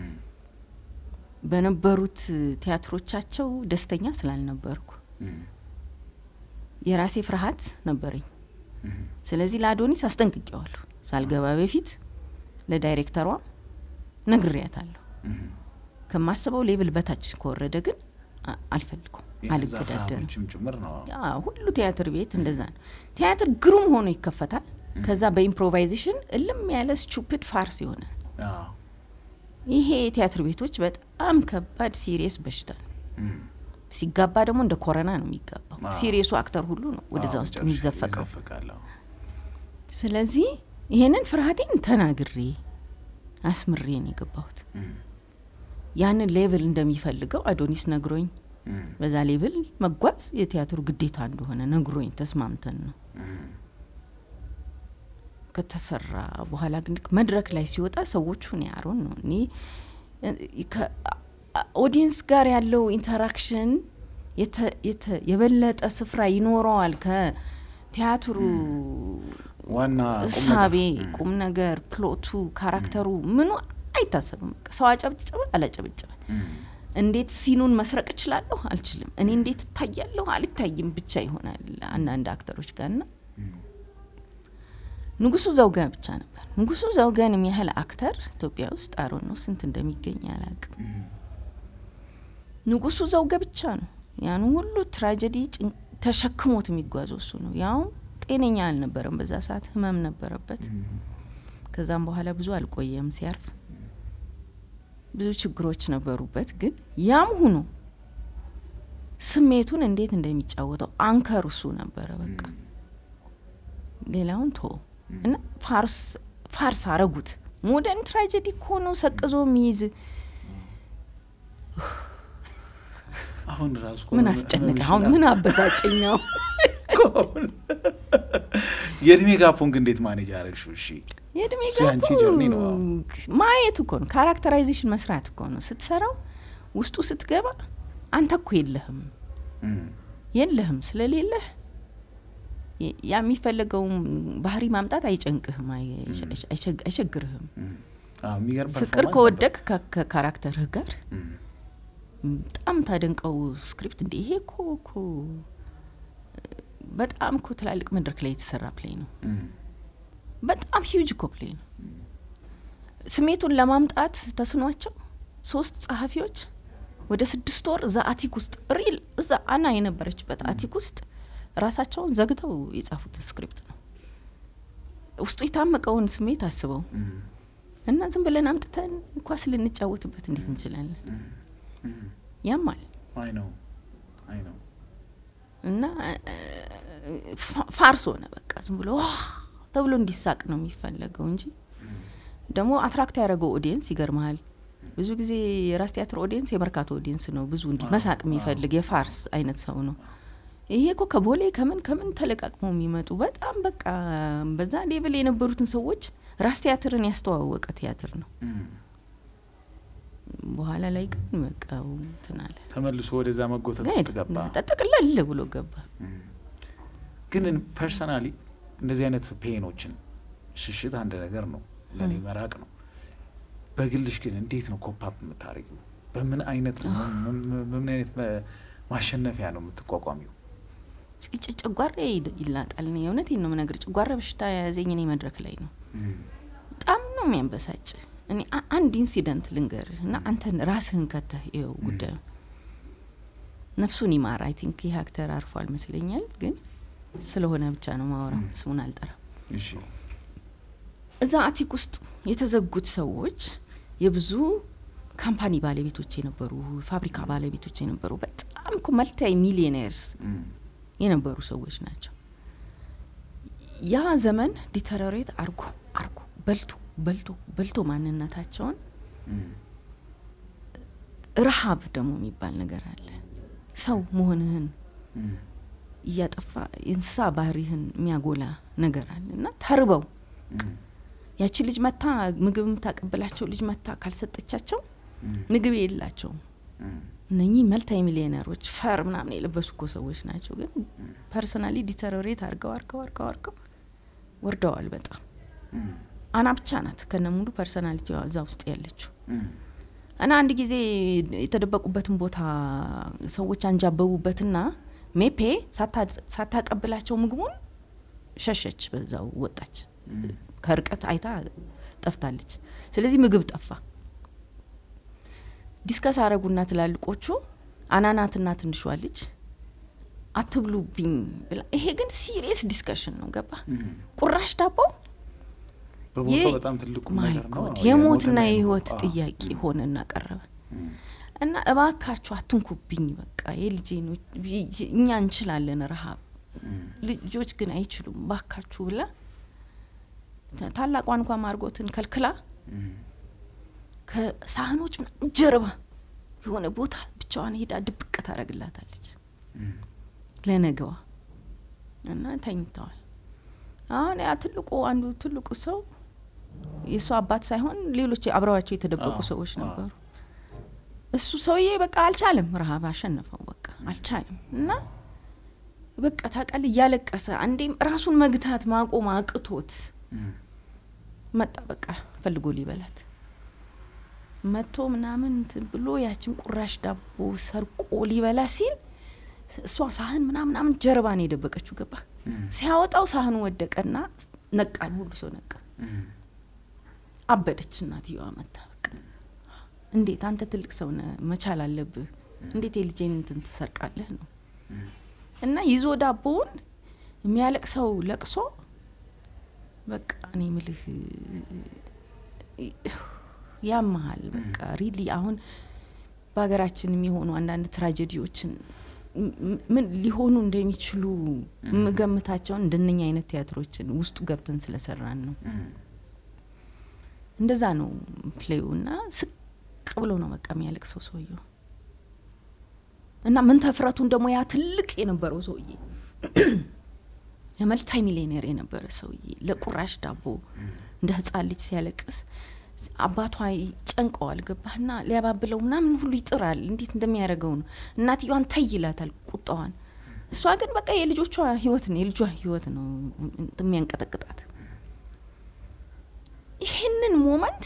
በነበሩት ቲያትሮቻቸው ደስተኛ ስላልነበርኩ የራሴ ፍርሃት ነበረኝ። ስለዚህ ለአዶኒስ አስጠንቅቄዋለሁ። ሳልገባ በፊት ለዳይሬክተሯ ነግሬያታለሁ። ከማስበው ሌቭል በታች ከወረደ ግን አልፈልገውም፣ አልገዳደርም። ጭምር ነው። ሁሉ ቲያትር ቤት እንደዛ ነው። ቲያትር ግሩም ሆኖ ይከፈታል። ከዛ በኢምፕሮቫይዜሽን እልም ያለ ስቱፒድ ፋርስ ይሆናል። ይሄ የቲያትር ቤቶች በጣም ከባድ ሲሪየስ በሽታ ነው። ሲጋባ ደግሞ እንደ ኮረና ነው የሚጋባው። ሲሪየሱ አክተር ሁሉ ነው ወደዛ ውስጥ የሚዘፈቀው። ስለዚህ ይሄንን ፍርሃቴን ተናግሬ አስምሬ ነው የገባሁት። ያንን ሌቭል እንደሚፈልገው አዶኒስ ነግሮኝ በዛ ሌቭል መጓዝ የቲያትሩ ግዴታ እንደሆነ ነግሮኝ ተስማምተን ነው ከተሰራ በኋላ ግን መድረክ ላይ ሲወጣ ሰዎቹ እኔ አሮን ነው እኔ ኦዲየንስ ጋር ያለው ኢንተራክሽን የበለጠ ስፍራ ይኖረዋል ከቲያትሩ ዋና እሳቤ፣ ቁም ነገር፣ ፕሎቱ፣ ካራክተሩ ምኑ አይታሰብም። በቃ ሰው አጨብጭበ አላጨብጭበ እንዴት ሲኑን መስረቅ እችላለሁ አልችልም፣ እኔ እንዴት እታያለሁ አልታይም ብቻ ይሆናል አንዳንድ አክተሮች ጋር ና ንጉሱ ዘውገ ብቻ ነበር። ንጉሱ ዘውገን የሚያህል አክተር ኢትዮጵያ ውስጥ አሮን ነው ስንት እንደሚገኝ አላቅም። ንጉሱ ዘውገ ብቻ ነው ያን ሁሉ ትራጀዲ ተሸክሞት የሚጓዘው እሱ ነው። ያውም ጤነኛ አልነበረም፣ በዛ ሰዓት ህመም ነበረበት። ከዛም በኋላ ብዙ አልቆየም ሲያርፍ ብዙ ችግሮች ነበሩበት። ግን ያም ሁኖ ስሜቱን እንዴት እንደሚጫወተው አንከር እሱ ነበረ። በቃ ሌላውን ቶ እና ፋርስ ፋርስ አረጉት። ሞደርን ትራጀዲ እኮ ነው ሰቅዞ የሚይዝ አሁን ራሱ ምን አስጨነቀ? አሁን ምን አበሳጨኛው? የእድሜ ጋፑን ግን እንዴት ማኔጅ አረግሽው? እሺ የእድሜ ያንቺ ጀርኒ ነው። ማየት እኮ ነው፣ ካራክተራይዜሽን መስራት እኮ ነው። ስትሰራው ውስጡ ስትገባ አንተ እኮ የለህም የለህም ስለሌለህ ያ የሚፈለገውን ባህሪ ማምጣት አይጨንቅህም፣ አይቸግርህም። ፍቅር ከወደቅ ከካራክተርህ ጋር በጣም ታደንቀው ስክሪፕት እንደ ይሄ እኮ እኮ በጣም እኮ ትላልቅ መድረክ ላይ የተሰራ ፕሌይ ነው። በጣም ሂውጅ እኮ ፕሌይ ነው። ስሜቱን ለማምጣት ተስኗቸው ሶስት ጸሐፊዎች ወደ ስድስት ወር እዛ አቲክ ውስጥ ሪል እዛ አና የነበረችበት አቲክ ውስጥ ራሳቸውን ዘግተው የጻፉት ስክሪፕት ነው። ውስጡ የታመቀውን ስሜት አስበው እና ዝም ብለን አምጥተን ኳስ ልንጫወትበት እንዴት እንችላለን? ያማል አይ ነው አይ ነው እና ፋርስ ሆነ በቃ ዝም ብሎ ተብሎ እንዲሳቅ ነው የሚፈለገው እንጂ ደግሞ አትራክት ያደረገው ኦዲየንስ ይገርመሃል። ብዙ ጊዜ የራስ ቲያትር ኦዲየንስ የመርካቶ ኦዲየንስ ነው። ብዙ እንዲ መሳቅ የሚፈልግ የፋርስ አይነት ሰው ነው። ይሄ እኮ ከቦሌ ከምን ከምን ተለቃቅሞ የሚመጡ በጣም በቃ በዛ ሌቭል የነበሩትን ሰዎች ራስ ቲያትርን ያስተዋወቀ ቲያትር ነው። በኋላ ላይ ግን በቃ እንትን አለ ተመልሶ ወደዛ መጎተት ውስጥ ገባ። ጠቅለል ብሎ ገባ። ግን ፐርሰናሊ እንደዚህ አይነት ፔኖችን ሽሽት አንድ ነገር ነው፣ ለእኔ መራቅ ነው። በግልሽ ግን እንዴት ነው ኮፓፕ የምታደርጊው? በምን አይነት በምን አይነት ማሸነፊያ ነው የምትቋቋሚው? ጨጓራ ይላጣል። እኔ የእውነቴን ነው የምነግርህ። ጨጓራ በሽታ የያዘኝ እኔ መድረክ ላይ ነው። በጣም ነው የሚያንበሳጭ። እኔ አንድ ኢንሲደንት ልንገርህ እና አንተን ራስህን ከተህ ይኸው ጉዳዩ ነፍሱን ይማር። አይ ቲንክ ይህ አክተር አርፏል ይመስለኛል፣ ግን ስለሆነ ብቻ ነው ማወራው፣ ስሙን አልጠራም። እዛ አቲክ ውስጥ የተዘጉት ሰዎች የብዙ ካምፓኒ ባለቤቶች የነበሩ ፋብሪካ ባለቤቶች የነበሩ በጣም እኮ መልታይ ሚሊዮኔርስ የነበሩ ሰዎች ናቸው። ያ ዘመን ዲተረሬት አርጎ አርጎ በልቶ በልቶ በልቶ ማንነታቸውን ረሀብ ደግሞ የሚባል ነገር አለ። ሰው መሆንህን እያጠፋ የእንስሳ ባህሪህን የሚያጎላ ነገር አለ እና ተርበው ያቺ ልጅ መታ ምግብ የምታቀብላቸው ልጅ መታ ካልሰጠቻቸው ምግብ የላቸውም። እነኚህ መልታይ ሚሊዮነሮች ፈር ምናምን የለበሱ እኮ ሰዎች ናቸው። ግን ፐርሰናሊ ዲተሮሬት አርገው አርገው አርገው አርገው ወርደዋል በጣም አና ብቻ ናት ከነ ሙሉ ፐርሰናሊቲዋ እዛ ውስጥ ያለችው። እና አንድ ጊዜ የተደበቁበትን ቦታ ሰዎች አንጃበቡበትና ሜፔ ሳታቀብላቸው ምግቡን ሸሸች፣ በዛው ወጣች። ከርቀት አይታ ጠፍታለች። ስለዚህ ምግብ ጠፋ። ዲስከስ አረጉና ትላልቆቹ አናናትና ትንሿ ልጅ አትብሉብኝ ብላ። ይሄ ግን ሲሪየስ ዲስከሽን ነው። ገባ ቁራሽ ዳቦ በቦታው በጣም ትልቁ ማይ ነገር ነው። ጎድ የሞትና የህይወት ጥያቄ ሆነ እናቀረበ እና እባካችሁ አትንኩብኝ፣ በቃ የልጄ ነው፣ እኛ እንችላለን ረሀብ፣ ልጆች ግን አይችሉም፣ ባካችሁ ብላ ታላቋን እንኳ ማርጎትን ከልክላ ከሳህኖች ምናምን ጀርባ የሆነ ቦታ ብቻዋን ሄዳ ድብቅ ታደርግላታለች ለነገዋ እና ተኝተዋል። አሁን ያ ትልቁ አንዱ ትልቁ ሰው የእሱ አባት ሳይሆን ሌሎች አብረዋቸው የተደበቁ ሰዎች ነበሩ። እሱ ሰውዬ በቃ አልቻለም፣ ረሀብ አሸነፈው። በቃ አልቻለም እና በቃ ታውቃለህ፣ እያለቀሰ አንዴም ራሱን መግታት ማቆም አቅቶት መጣ። በቃ ፈልጎ ሊበላት መቶ ምናምን እንትን ብሎ ያችን ቁራሽ ዳቦ ሰርቆ ሊበላ ሲል እሷ ሳህን ምናምን ምናምን ጀርባ ነው የደበቀችው። ገባ ሲያወጣው ሳህኑ ወደቀና ነቃን፣ ሁሉ ሰው ነቃ። አበደች እናትየዋ መታ። በቃ እንዴት አንተ ትልቅ ሰው ነህ፣ መቻል አለብህ። እንዴት የልጄን እንትን ትሰርቃለህ ነው እና ይዞ ዳቦውን የሚያለቅሰው ለቅሶ በቃ እኔ ምልህ ያመሃል። በቃ ሪሊ አሁን በሀገራችን የሚሆኑ አንዳንድ ትራጀዲዎችን ምን ሊሆኑ እንደሚችሉ የምገምታቸውን እንደነኛ አይነት ቲያትሮችን ውስጡ ገብተን ስለሰራን ነው። እንደዛ ነው ፕሌዩ እና ስቅ ብሎ ነው በቃ የሚያለቅሰው ሰውየው እና ምን ተፍረቱን ደግሞ ያ ትልቅ የነበረው ሰውዬ የመልታይ ሚሊዮኔር የነበረ ሰውዬ ለቁራሽ ዳቦ እንደ ህጻን ልጅ ሲያለቅስ አባቷ ጨንቀዋል። ገባህና ሊያባብለው ምናምን ሁሉ ይጥራል። እንዴት እንደሚያደርገው ነው። እናትየዋን ተይ ይላታል ቁጣዋን። እሷ ግን በቃ የልጆቿ ህይወት ነው የልጇ ህይወት ነው የሚያንቀጠቅጣት። ይህንን ሞመንት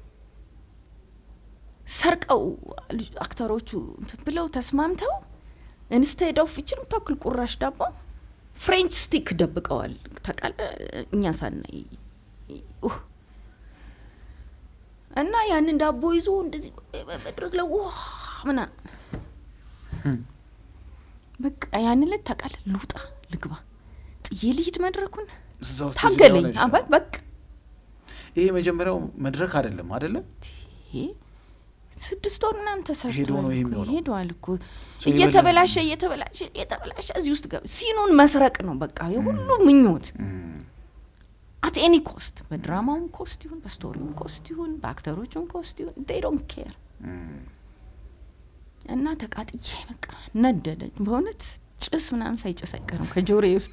ሰርቀው አክተሮቹ እንትን ብለው ተስማምተው ኢንስቴድ ኦፍ ይችን የምታክል ቁራሽ ዳቦ ፍሬንች ስቲክ ደብቀዋል። ታውቃለህ እኛ ሳናይ እና ያንን ዳቦ ይዞ እንደዚህ መድረክ ላይ ዋ ምናምን በቃ ያን ዕለት ታውቃለህ፣ ልውጣ ልግባ ጥዬ ልሂድ መድረኩን እዛ ውስጥ ታገለኝ። እዚህ ጋር አባ- በቃ ይሄ የመጀመሪያው መድረክ አይደለም አደለ? ይሄ ስድስት ወር ምናምን ተሰርቷል ሄዶ ነው ይሄ እኮ፣ የሚሆነው። ሄደዋል እኮ ሰው እየተበላሸ እየተበላሸ እየተበላሸ እዚህ ውስጥ ገብ ሲኑን መስረቅ ነው በቃ የሁሉ ምኞት አት ኤኒ ኮስት በድራማውም ኮስት ይሁን በስቶሪውም ኮስት ይሁን በአክተሮቹም ኮስት ይሁን ዴይ ዶንት ኬር እና ተቃጥዬ በቃ ነደደ። በእውነት ጭስ ምናምን ሳይጭስ አይቀርም ከጆሬ ውስጥ።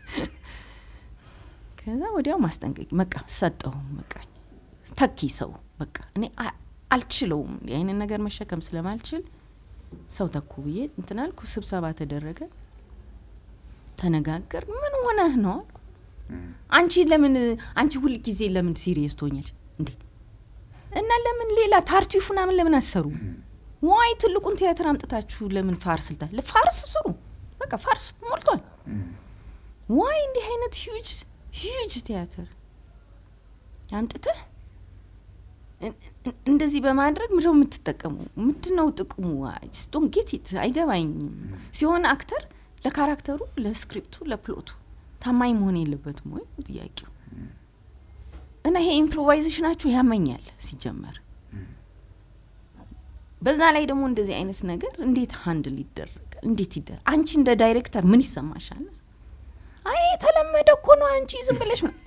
ከዛ ወዲያው ማስጠንቀቂ በቃ ሰጠው። በቃ ተኪ ሰው በቃ እኔ አ- አልችለውም እንዲህ አይነት ነገር መሸከም ስለማልችል ሰው ተኩ ብዬ እንትን አልኩ። ስብሰባ ተደረገ፣ ተነጋገር። ምን ሆነህ ነው አልኩ። አንቺ ለምን አንቺ ሁል ጊዜ ለምን ሲሪየስ ትሆኛለሽ እንዴ? እና ለምን ሌላ ታርቲፍ ምናምን ለምን አሰሩ? ዋይ ትልቁን ቲያትር አምጥታችሁ ለምን ፋርስ ልታ ፋርስ ስሩ። በቃ ፋርስ ሞልቷል። ዋይ እንዲህ አይነት ሂውጅ ሂውጅ ቲያትር አምጥተህ እን- እን- እንደዚህ በማድረግ ምንድነው የምትጠቀሙ? ምንድን ነው ጥቅሙ? ዶን ጌት ኢት አይገባኝም። ሲሆን አክተር ለካራክተሩ፣ ለስክሪፕቱ፣ ለፕሎቱ ታማኝ መሆን የለበትም ወይ ጥያቄው። እና ይሄ ኢምፕሮቫይዜሽናችሁ ያመኛል ሲጀመር። በዛ ላይ ደግሞ እንደዚህ አይነት ነገር እንዴት ሀንድል ይደረጋል? እንዴት ይደረግ? አንቺ እንደ ዳይሬክተር ምን ይሰማሻል? አይ የተለመደ እኮ ነው፣ አንቺ ዝም ብለሽ ነው።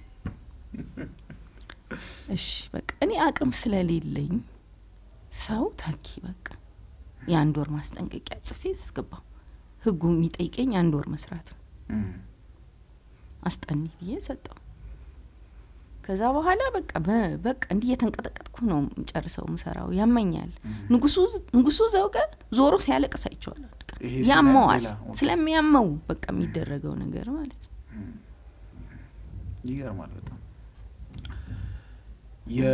እሺ በቃ እኔ አቅም ስለሌለኝ ሰው ተኪ በቃ የአንድ ወር ማስጠንቀቂያ ጽፌ አስገባው። ህጉ የሚጠይቀኝ አንድ ወር መስራት ነው። አስጠኒ ብዬ ሰጠው። ከዛ በኋላ በቃ በ- በቃ እንዲህ እየተንቀጠቀጥኩ ነው ጨርሰው ምሰራው ያመኛል። ንጉሱ ንጉሱ ዘውገ ዞሮ ሲያለቅስ አይቼዋለሁ። አንድ ቀን። ይሄ ስለ ያመዋል ሌላ ኦኬ። ስለሚያመው በቃ የሚደረገው ነገር ማለት ነው። ይገርማል በጣም የ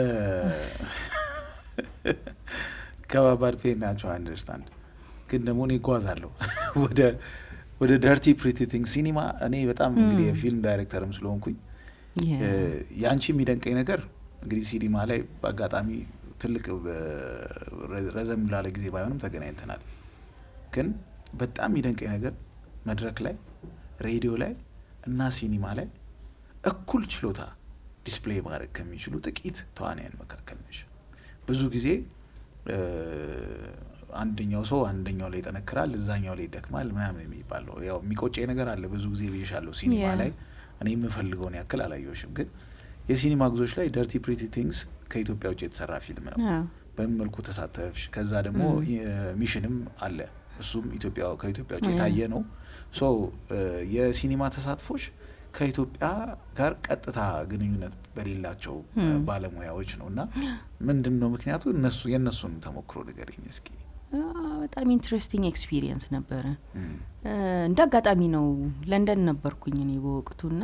ከባባድ ፔን ናቸው አንደርስታንድ ግን ደግሞ እኔ እጓዛለሁ ወደ ወደ ደርቲ ፕሪቲ ቲንግ ሲኒማ እኔ በጣም እንግዲህ የፊልም ዳይሬክተርም ስለሆንኩኝ የ- እ፣ ያንቺ የሚደንቀኝ ነገር እንግዲህ ሲኒማ ላይ በአጋጣሚ ትልቅ በ- ረዘም ላለ ጊዜ ባይሆንም ተገናኝተናል። ግን በጣም የሚደንቀኝ ነገር መድረክ ላይ ሬዲዮ ላይ እና ሲኒማ ላይ እኩል ችሎታ ዲስፕሌይ ማድረግ ከሚችሉ ጥቂት ተዋንያን መካከል ነሽ። ብዙ ጊዜ እ፣ አንደኛው ሰው አንደኛው ላይ ይጠነክራል፣ እዛኛው ላይ ይደክማል ምናምን የሚባለው ያው የሚቆጨኝ ነገር አለ። ብዙ ጊዜ ብዬሻለሁ ሲኒማ Yeah. ላይ እኔ የምፈልገውን ያክል አላየሁሽም። ግን የሲኒማ ጉዞች ላይ ደርቲ ፕሪቲ ቲንግስ ከኢትዮጵያ ውጭ የተሰራ ፊልም ነው። አዎ። በምን መልኩ ተሳተፍሽ? ከዛ ደግሞ ሚሽንም አለ እሱም ኢትዮጵያ ከኢትዮጵያ ውጭ ያ። የታየ ነው። ሶ የሲኒማ ተሳትፎች ከኢትዮጵያ ጋር ቀጥታ ግንኙነት በሌላቸው እ፣ ም። ባለሙያዎች ነው እና ምንድን ነው ምክንያቱ? እነሱ የእነሱን ተሞክሮ ንገሪኝ እስኪ። አዎ፣ በጣም ኢንትረስቲንግ ኤክስፒሪየንስ ነበረ። እም፣ እ፣ እንደ አጋጣሚ ነው ለንደን ነበርኩኝ እኔ በወቅቱና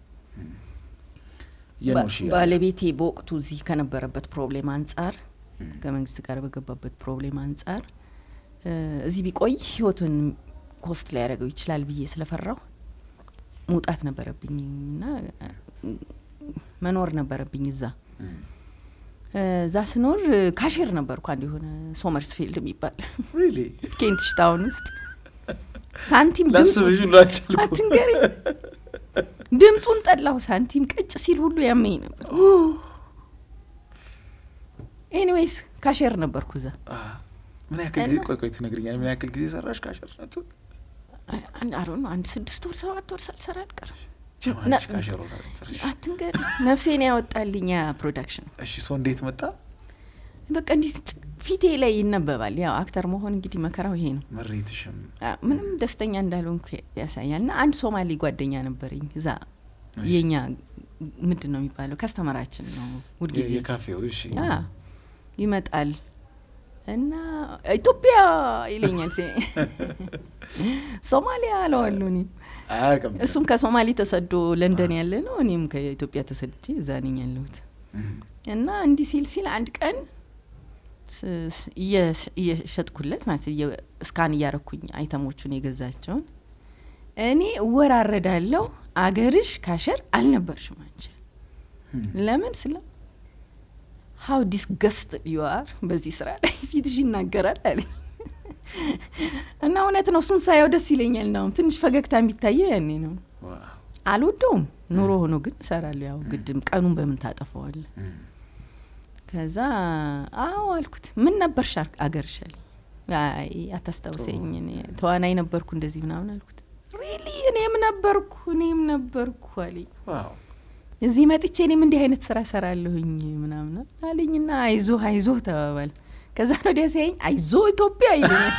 የኖሽ ባ- ባለቤቴ በወቅቱ እዚህ ከነበረበት ፕሮብሌም አንጻር እም፣ ከመንግስት ጋር በገባበት ፕሮብሌም አንጻር እ፣ እዚህ ቢቆይ ህይወቱን ኮስት ሊያደርገው ይችላል ብዬ ስለፈራው መውጣት ነበረብኝ እና እ፣ መኖር ነበረብኝ እዛ እም። እ፣ እዛ ስኖር እ፣ ካሼር ነበርኩ አንድ የሆነ ሶመርስፊልድ የሚባል Really? ኬንትሽ ታውን ውስጥ ሳንቲም ድምፁ ላስብሽ ሁሉ አልቻልኩም። አትንገረኝ ድምፁን ጠላሁ። ሳንቲም ቀጭ ሲል ሁሉ ያመኝ ነበር። ኤኒዌይስ ካሼር ነበርኩ እዛ አ፣ ምን ያክል ጊዜ እና- ቆይ ቆይ ትነግሪኛለሽ? ምን ያክል ጊዜ ሰራሽ ካሸርነቱ? አንድ አሮ ነው አንድ ስድስት ወር ሰባት ወር ሳልሰራ አልቀርም። ጀማነሽ ና- ካሸር ሆና ነበርሽ? አትንገረኝ ነፍሴን ያወጣልኝ ያ ፕሮዳክሽን እሺ ሰው እንዴት መጣ? በቃ እንዲህ ጭ- ፊቴ ላይ ይነበባል። ያው አክተር መሆን እንግዲህ መከራው ይሄ ነው። መሬትሽም አ፣ ምንም ደስተኛ እንዳልሆንኩ ያሳያል። እና አንድ ሶማሌ ጓደኛ ነበረኝ እዛ እሺ። የኛ ምንድን ነው የሚባለው ከስተመራችን ነው ሁልጊዜ የካፌው እሺ አ፣ ይመጣል እና ኢትዮጵያ ይለኛል። ሴ- ሶማሊያ አለዋለሁ እኔም አያውቅም። እሱም ከሶማሌ ተሰዶ ለንደን ያለ ነው። እኔም ከኢትዮጵያ ተሰድቼ እዛ ነኝ ያለሁት እም፣ እና እንዲህ ሲል ሲል አንድ ቀን ስ- ስ- እየ- እየሸጥኩለት ማለት እየ- እስካን እያረኩኝ አይተሞቹን የገዛቸውን እኔ እወራረዳለሁ። አገርሽ ካሸር አልነበርሽም አንቺ እም፣ ለምን ስለ ሀው ዲስገስት ዩ አር በዚህ ስራ ላይ ፊትሽ ይናገራል አለኝ እና እውነት ነው። እሱን ሳየው ደስ ይለኛል። ነው ትንሽ ፈገግታ የሚታየው ያኔ ነው። ዋው፣ አልወደውም ኑሮ ሆኖ ግን እሰራለሁ። ያው ግድም ቀኑን በምን ታጠፈዋለ። እም፣ ከዛ አዎ አልኩት። ምን ነበርሽ አር- አገርሽ አለኝ። አይ አታስታውሰኝ፣ እኔ ተዋናይ ነበርኩ እንደዚህ ምናምን አልኩት። ሪሊ እኔም ነበርኩ እኔም ነበርኩ አለኝ። ዋው፣ እዚህ መጥቼ እኔም እንዲህ አይነት ስራ ሰራለሁኝ ምናምን አለኝና አይዞ አይዞ ተባባል። ከዛ ወዲያ ሲያየኝ አይዞ ኢትዮጵያ ይለኛል።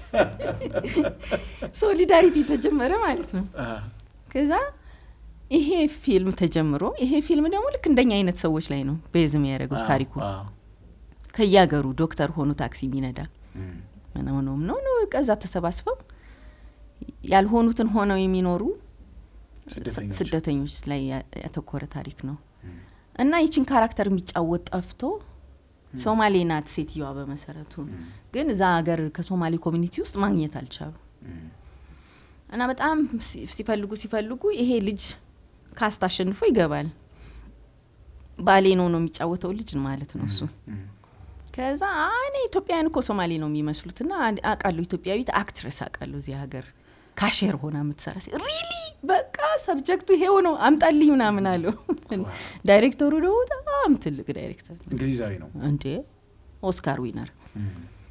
ሶሊዳሪቲ ተጀመረ ማለት ነው። አ፣ ከዛ ይሄ ፊልም ተጀምሮ ይሄ ፊልም ደግሞ ልክ እንደኛ አይነት ሰዎች ላይ ነው ቤዝ የሚያደርገው አ፣ ታሪኩ አ፣ ከያገሩ ዶክተር ሆኖ ታክሲ የሚነዳ እም፣ ምናምነውም ነው ነው ከዛ ተሰባስበው ያልሆኑትን ሆነው የሚኖሩ ስደተኞች። ስደተኞች ላይ ያ- ያተኮረ ታሪክ ነው እም፣ እና ይችን ካራክተር የሚጫወት ጠፍቶ ሶማሌ ናት ሴትዮዋ በመሰረቱ እም፣ ግን እዛ ሀገር ከሶማሌ ኮሚኒቲ ውስጥ ማግኘት አልቻሉ እም፣ እና በጣም ሲ- ሲፈልጉ ሲፈልጉ ይሄ ልጅ ካስት አሸንፎ ይገባል ባሌ ነው ነው የሚጫወተው ልጅ ማለት ነው እሱ እም፣ ከዛ "አይ፣ እኔ ኢትዮጵያውያን እኮ ሶማሌ ነው የሚመስሉት ና አውቃለሁ ኢትዮጵያዊት አክትረስ አውቃለሁ እዚህ ሀገር ካሼር ሆና የምትሰራ ሪሊ በቃ ሰብጀክቱ ይሄው ነው አምጣልኝ ምናምን አለው ዳይሬክተሩ ደግሞ በጣም ትልቅ ዳይሬክተር ነው እንግሊዛዊ ነው። እንዴ ኦስካር ዊነር እም፣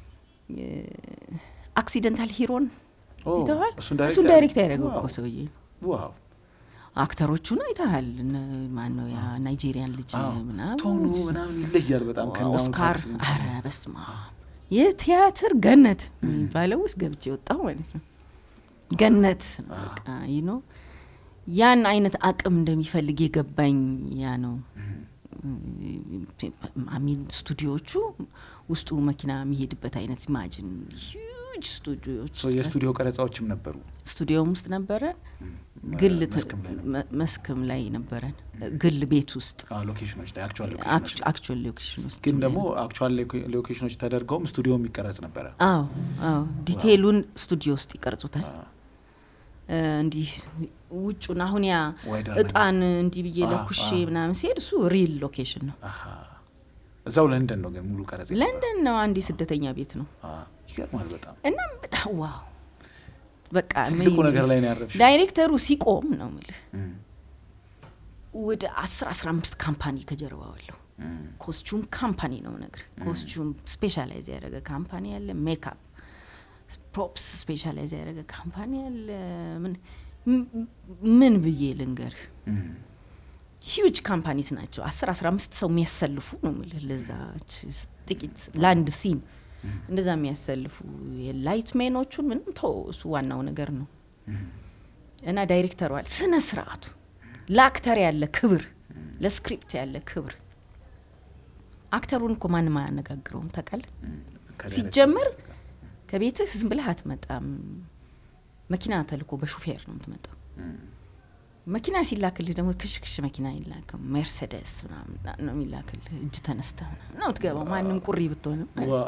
አክሲደንታል ሂሮን ኦ፣ ይተዋል እሱን እሱን ዳይሬክት ያደረገው እኮ ዋው፣ ሰውዬ ዋው፣ አክተሮቹን አይተሃል ማን ነው ያ ናይጄሪያን ልጅ አዎ፣ ምናምን ቶኑ ምናምን ይለያል በጣም ከእነ ኦስካር አሁን አረ በስማ የቲያትር ገነት የሚባለው ውስጥ ገብቼ የወጣሁ ማለት ነው ገነት ነው በቃ ይህ ነው ያን አይነት አቅም እንደሚፈልግ የገባኝ ያ ነው እም፣ አሚን ስቱዲዮቹ ውስጡ መኪና የሚሄድበት አይነት ኢማጂን ሂውጅ ስቱዲዮች ሶ የስቱዲዮ ቀረጻዎችም ነበሩ። ስቱዲዮም ውስጥ ነበረን፣ ግል ት- መስክም ላይ ነው። መ- መስክም ላይ ነበረን፣ ግል ቤት ውስጥ አዎ፣ ሎኬሽኖች ላይ አክቹዋል ሎኬሽኖች ላይ አክቹዋል ሎኬሽን ውስጥ ግን ደግሞ አክቹዋል ሎኬሽኖች ተደርገውም ስቱዲዮ የሚቀረጽ ነበረ። አዎ አዎ ዲቴይሉን ስቱዲዮ ውስጥ ይቀርጹታል። አዎ። እ፣ እንዲህ ውጩን አሁን ያ ዋይደር እጣን እንዲህ ብዬ አ- ለኩሼ አ- ምናምን ሲሄድ እሱ ሪል ሎኬሽን ነው። አሃ። እዛው ለንደን ነው ግን ሙሉ ቀረጽ የነበረው። ለንደን ነው አንድ የስደተኛ ቤት ነው አዎ፣ ይገርማል በጣም እና በጣም ዋው በቃ ትልቁ ምን- ነገር ላይ ነው ያረፍሽ። ዳይሬክተሩ ሲቆም ነው ምልህ እም፣ ወደ አስር አስራ አምስት ካምፓኒ ከጀርባው አለው። እም፣ ኮስቹም ካምፓኒ ነው ነገር ኮስቹም ስፔሻላይዝ ያደረገ ካምፓኒ አለ። ሜካፕ ፕሮፕስ ስፔሻላይዝ ያደረገ ካምፓኒ አለ። ምን ም- ምን ብዬ ልንገርህ እም፣ ሂውጅ ካምፓኒስ ናቸው። አስር አስራ አምስት ሰው የሚያሰልፉ ነው ምልህ ለዛች ጥቂት ለአንድ ሲን እንደዛ የሚያሰልፉ የላይት ሜኖቹን ምንም ተው፣ እሱ ዋናው ነገር ነው። እም፣ እና ዳይሬክተሩ አለ ስነ ስርዓቱ ለአክተር ያለ ክብር፣ ለስክሪፕት ያለ ክብር። አክተሩን እኮ ማንም አያነጋግረውም ታውቃለህ። እም። ከዳይሬክተር ሲጀመር በስተቀር። ከቤትህ ዝም ብለህ አትመጣም። መኪና ተልኮ በሹፌር ነው የምትመጣው። እም፣ መኪና ሲላክልህ ደግሞ ክሽክሽ መኪና አይላክም። ሜርሴደስ ምናምን ነው የሚላክልህ። እጅ ተነስተ ምናምን ነው የምትገባው። ማንም ቁሪ ብትሆንም ዋ፣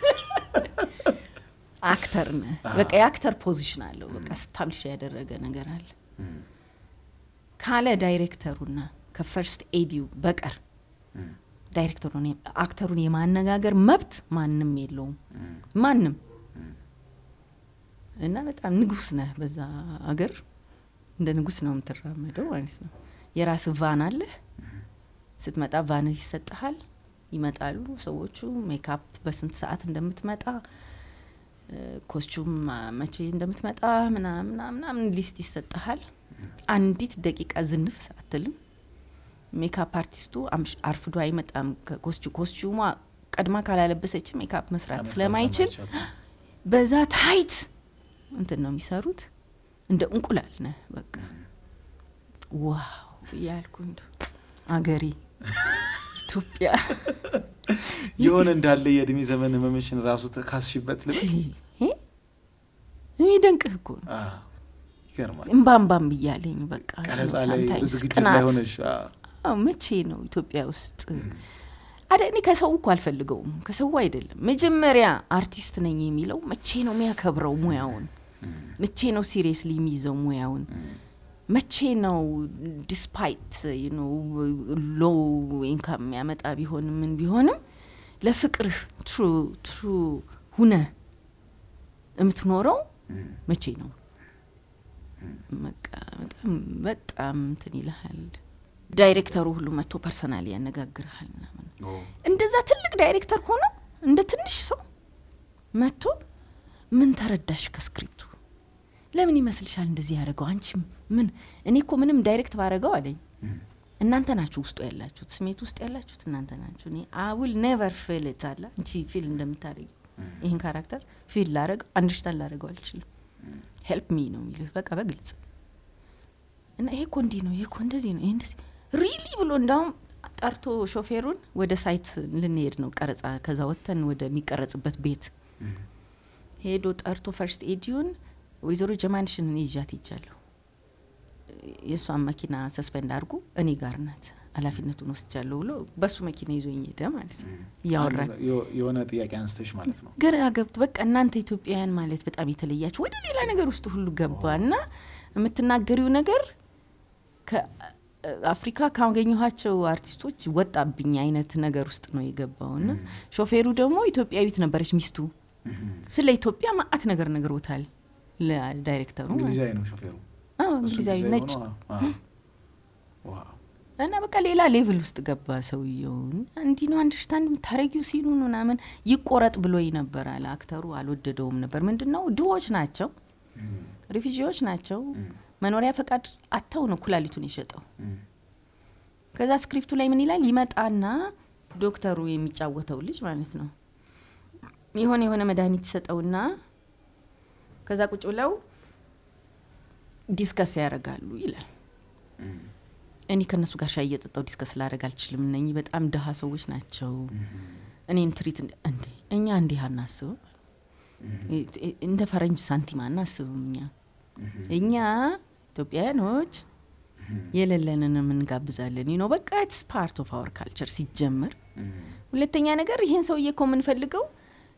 አክተር ነህ። በቃ የአክተር ፖዚሽን አለው። በቃ ስታብሊሽ ያደረገ ነገር አለ እም፣ ካለ ዳይሬክተሩና ከፈርስት ኤዲው በቀር እም፣ ዳይሬክተሩን የ- አክተሩን የማነጋገር መብት ማንም የለውም። እም፣ ማንም እና በጣም ንጉስ ነህ በዛ አገር እንደ ንጉስ ነው የምትራመደው ማለት ነው። የራስ ቫን አለህ። ስትመጣ ቫንህ ይሰጥሃል። ይመጣሉ ሰዎቹ ሜካፕ በስንት ሰዓት እንደምትመጣ እ፣ ኮስቹም አ፣ መቼ እንደምትመጣ ምናምን ምናምን ምናምን ሊስት ይሰጥሃል። አንዲት ደቂቃ ዝንፍ አትልም። ሜካፕ አርቲስቱ አምሽ- አርፍዶ አይመጣም። ከኮስቹ ኮስቹሟ ቀድማ ካላለበሰች ሜካፕ መስራት መስራት ስለማይችል ስለማይቻል። በዛ ታይት እንትን ነው የሚሰሩት። እንደ እንቁላል ነህ በቃ ዋው እያልኩ እንደ አገሬ ኢትዮጵያ የሆነ እንዳለ የእድሜ ዘመን ህመምሽን ራሱ ተካስሽበት ልበል። እ? የሚደንቅህ እኮ ነው። አዎ፣ ይገርማል። እምባምባም ብያለኝ በቃ ቀረጻ ላይ ሳምታይምስ ዝግጅት ላይ ቅናት። ሆነሽ አዎ፣ አዎ፣ መቼ ነው ኢትዮጵያ ውስጥ አደ እኔ ከሰው እኮ አልፈልገውም። ከሰው አይደለም። መጀመሪያ አርቲስት ነኝ የሚለው መቼ ነው የሚያከብረው ሙያውን? መቼ ነው ሲሪየስሊ የሚይዘው ሙያውን? መቼ ነው ዲስፓይት ሎው ኢንካም የሚያመጣ ቢሆንም ምን ቢሆንም ለፍቅርህ ትሩ ትሩ ሁነ የምትኖረው እም፣ መቼ ነው? በቃ በጣም በጣም እንትን ይልሃል። ዳይሬክተሩ ሁሉ መጥቶ ፐርሰናሊ ያነጋግርሃል ምናምን ኦ፣ እንደዛ ትልቅ ዳይሬክተር ሆኖ እንደ ትንሽ ሰው መጥቶ ምን ተረዳሽ ከስክሪፕቱ? ለምን ይመስልሻል እንደዚህ ያደረገው? አንቺ ምን እኔ እኮ ምንም ዳይሬክት ባረገው አለኝ። እም፣ እናንተ ናችሁ ውስጡ ያላችሁት፣ ስሜት ውስጥ ያላችሁት እናንተ ናችሁ። እኔ አውል ኔቨር ፊል ኢት አለ አንቺ ፊል እንደምታደርጊው ይህን ካራክተር ፊል ላረገው አንደርስታንድ ላረገው አልችልም። ሄልፕ ሚ ነው የሚልህ በቃ በግልጽ እና ይሄ እኮ እንዲህ ነው፣ ይሄ እኮ እንደዚህ ነው፣ ይሄ እንደዚህ ሪሊ ብሎ እንዳውም ጠርቶ ሾፌሩን ወደ ሳይት ልንሄድ ነው ቀረጻ፣ ከዛ ወጥተን ወደሚቀረጽበት ቤት እም፣ ሄዶ ጠርቶ ፈርስት ኤዲዩን ወይዘሮ ጀማንሽን እኔ ይዣት ይጃለሁ። የእሷን መኪና ሰስፔንድ አድርጉ እኔ ጋር ናት ኃላፊነቱን ወስጃለሁ ብሎ በሱ መኪና ይዞኝ ሄደ ማለት ነው። እያወራን አንድ የሆ- የሆነ ጥያቄ አንስተሽ ማለት ነው። ግራ ገብቶ በቃ እናንተ ኢትዮጵያውያን ማለት በጣም የተለያችሁ ወደ ሌላ ነገር ውስጥ ሁሉ ገባ እና የምትናገሪው ነገር ከአፍሪካ ካገኘኋቸው አርቲስቶች ወጣብኝ አይነት ነገር ውስጥ ነው የገባው እና ሾፌሩ ደግሞ ኢትዮጵያዊት ነበረች ሚስቱ። እም፣ ስለ ኢትዮጵያ ማአት ነገር ነግሮታል ለዳይሬክተሩ ማለት ነው። እንግሊዛዊ ነው ሾፌሩ። አዎ እሱ እንግሊዛዊ ነጭ ሆኖ፣ አዎ። ዋው፣ እና በቃ ሌላ ሌቭል ውስጥ ገባ ሰውየው። እንዲህ ነው አንደርስታንድ የምታረጊው ሲሉን ምናምን ይቆረጥ ብሎኝ ነበር አለ አክተሩ። አልወደደውም ነበር። ምንድን ነው ድሆች ናቸው፣ እም፣ ሪፊጂዎች ናቸው። እም፣ መኖሪያ ፈቃድ አጥተው ነው ኩላሊቱን የሸጠው። እም፣ ከዛ ስክሪፕቱ ላይ ምን ይላል? ይመጣና ዶክተሩ የሚጫወተው ልጅ ማለት ነው የሆነ የሆነ መድኃኒት ይሰጠውና ከዛ ቁጭ ብለው ዲስከስ ያደርጋሉ ይላል። እም፣ እኔ ከእነሱ ጋር ሻይ እየጠጣው ዲስከስ ላደረግ አልችልም። እነኚህ በጣም ድሀ ሰዎች ናቸው። እኔን ትሪት እንደ- እንዴ እኛ እንዲህ አናስብም። እንደ ፈረንጅ ሳንቲም አናስብም። እኛ እኛ ኢትዮጵያውያኖች የሌለንን እንጋብዛለን። ነው በቃ ኢትስ ፓርት ኦፍ አወር ካልቸር ሲጀመር። ሁለተኛ ነገር ይሄን ሰውዬ እኮ የምንፈልገው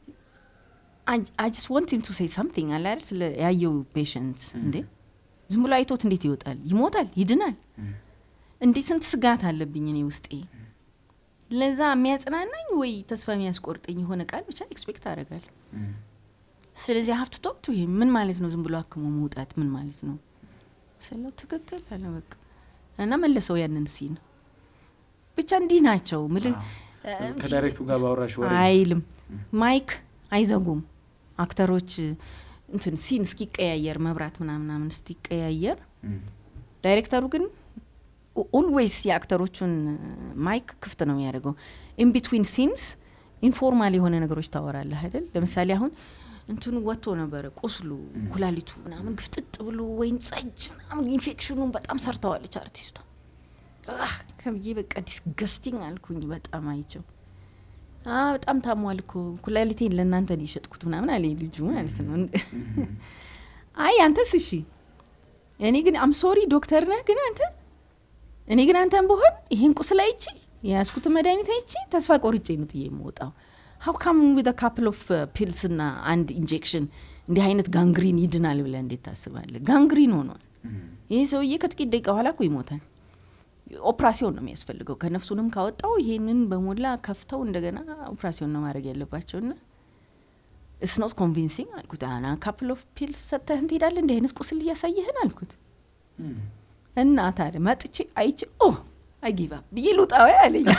አይ ጀስት ዋንት ሂም ቱ ሴይ ሳምቲንግ አለ አይደል? ስለ ያየው ፔሽንት እንዴ ዝም ብሎ አይቶት እንዴት ይወጣል? ይሞታል፣ ይድናል። እንዴ ስንት ስጋት አለብኝ እኔ ውስጤ። ለዛ የሚያጽናናኝ ወይ ተስፋ የሚያስቆርጠኝ የሆነ ቃል ብቻ ኤክስፔክት አደርጋለሁ። ስለዚህ ሀብቱ ቶክቱ ይሄ ምን ማለት ነው? ዝም ብሎ አክሞ መውጣት ምን ማለት ነው ስለው ትክክል አለ በቃ እና መለሰው ያንን ሲን ብቻ እንዲህ ናቸው ምልህ ከዳይሬክቱ ጋር ባወራሽ ወሬ አይልም ማይክ አይዘጉም አክተሮች እንትን ሲን እስኪቀያየር መብራት ምናምናምን እስኪቀያየር እም፣ ዳይሬክተሩ ግን ኦልዌይስ የአክተሮቹን ማይክ ክፍት ነው የሚያደርገው ኢን ቢትዊን ሲንስ ኢንፎርማል የሆነ ነገሮች ታወራለህ አይደል ለምሳሌ አሁን እንትኑ ወጥቶ ነበረ ቁስሉ ኩላሊቱ ምናምን ግፍጥጥ ብሎ ወይን ጸጅ ምናምን ኢንፌክሽኑን በጣም ሰርተዋለች አርቲስቷ አህ ከብዬ በቃ ዲስገስቲንግ አልኩኝ በጣም አይቸው አ በጣም ታሟል እኮ ኩላሊቴን ለእናንተ ነው የሸጥኩት ምናምን አለ ልጁ ማለት ነው አይ አንተስ እሺ እኔ ግን አም ሶሪ ዶክተር ነህ ግን አንተ እኔ ግን አንተን ብሆን ይሄን ቁስል አይቼ የያዝኩትን መድኃኒት አይቼ ተስፋ ቆርጬ ነው ጥዬ የምወጣው ሀው ካም ዊዝ ካፕል ኦፍ ፒልስ ና አንድ ኢንጀክሽን እንዲህ አይነት ጋንግሪን ይድናል ብለህ እንዴት ታስባለህ ጋንግሪን ሆኗል ይህ ሰውዬ ከጥቂት ደቂቃ በኋላ እኮ ይሞታል ኦፕራሲዮን ነው የሚያስፈልገው ከነፍሱንም ካወጣው ይሄንን በሞላ ከፍተው እንደገና ኦፕራሲዮን ነው ማድረግ ያለባቸው ና እስኖት ኮንቪንሲንግ አልኩት አና ካፕል ኦፍ ፒልስ ሰጥተህን ትሄዳለህ እንዲህ አይነት ቁስል እያሳየህን አልኩት እም፣ እና ታዲያ መጥቼ አይቼ ኦ አይጊቫ ብዬ ልውጣዊ አለኝ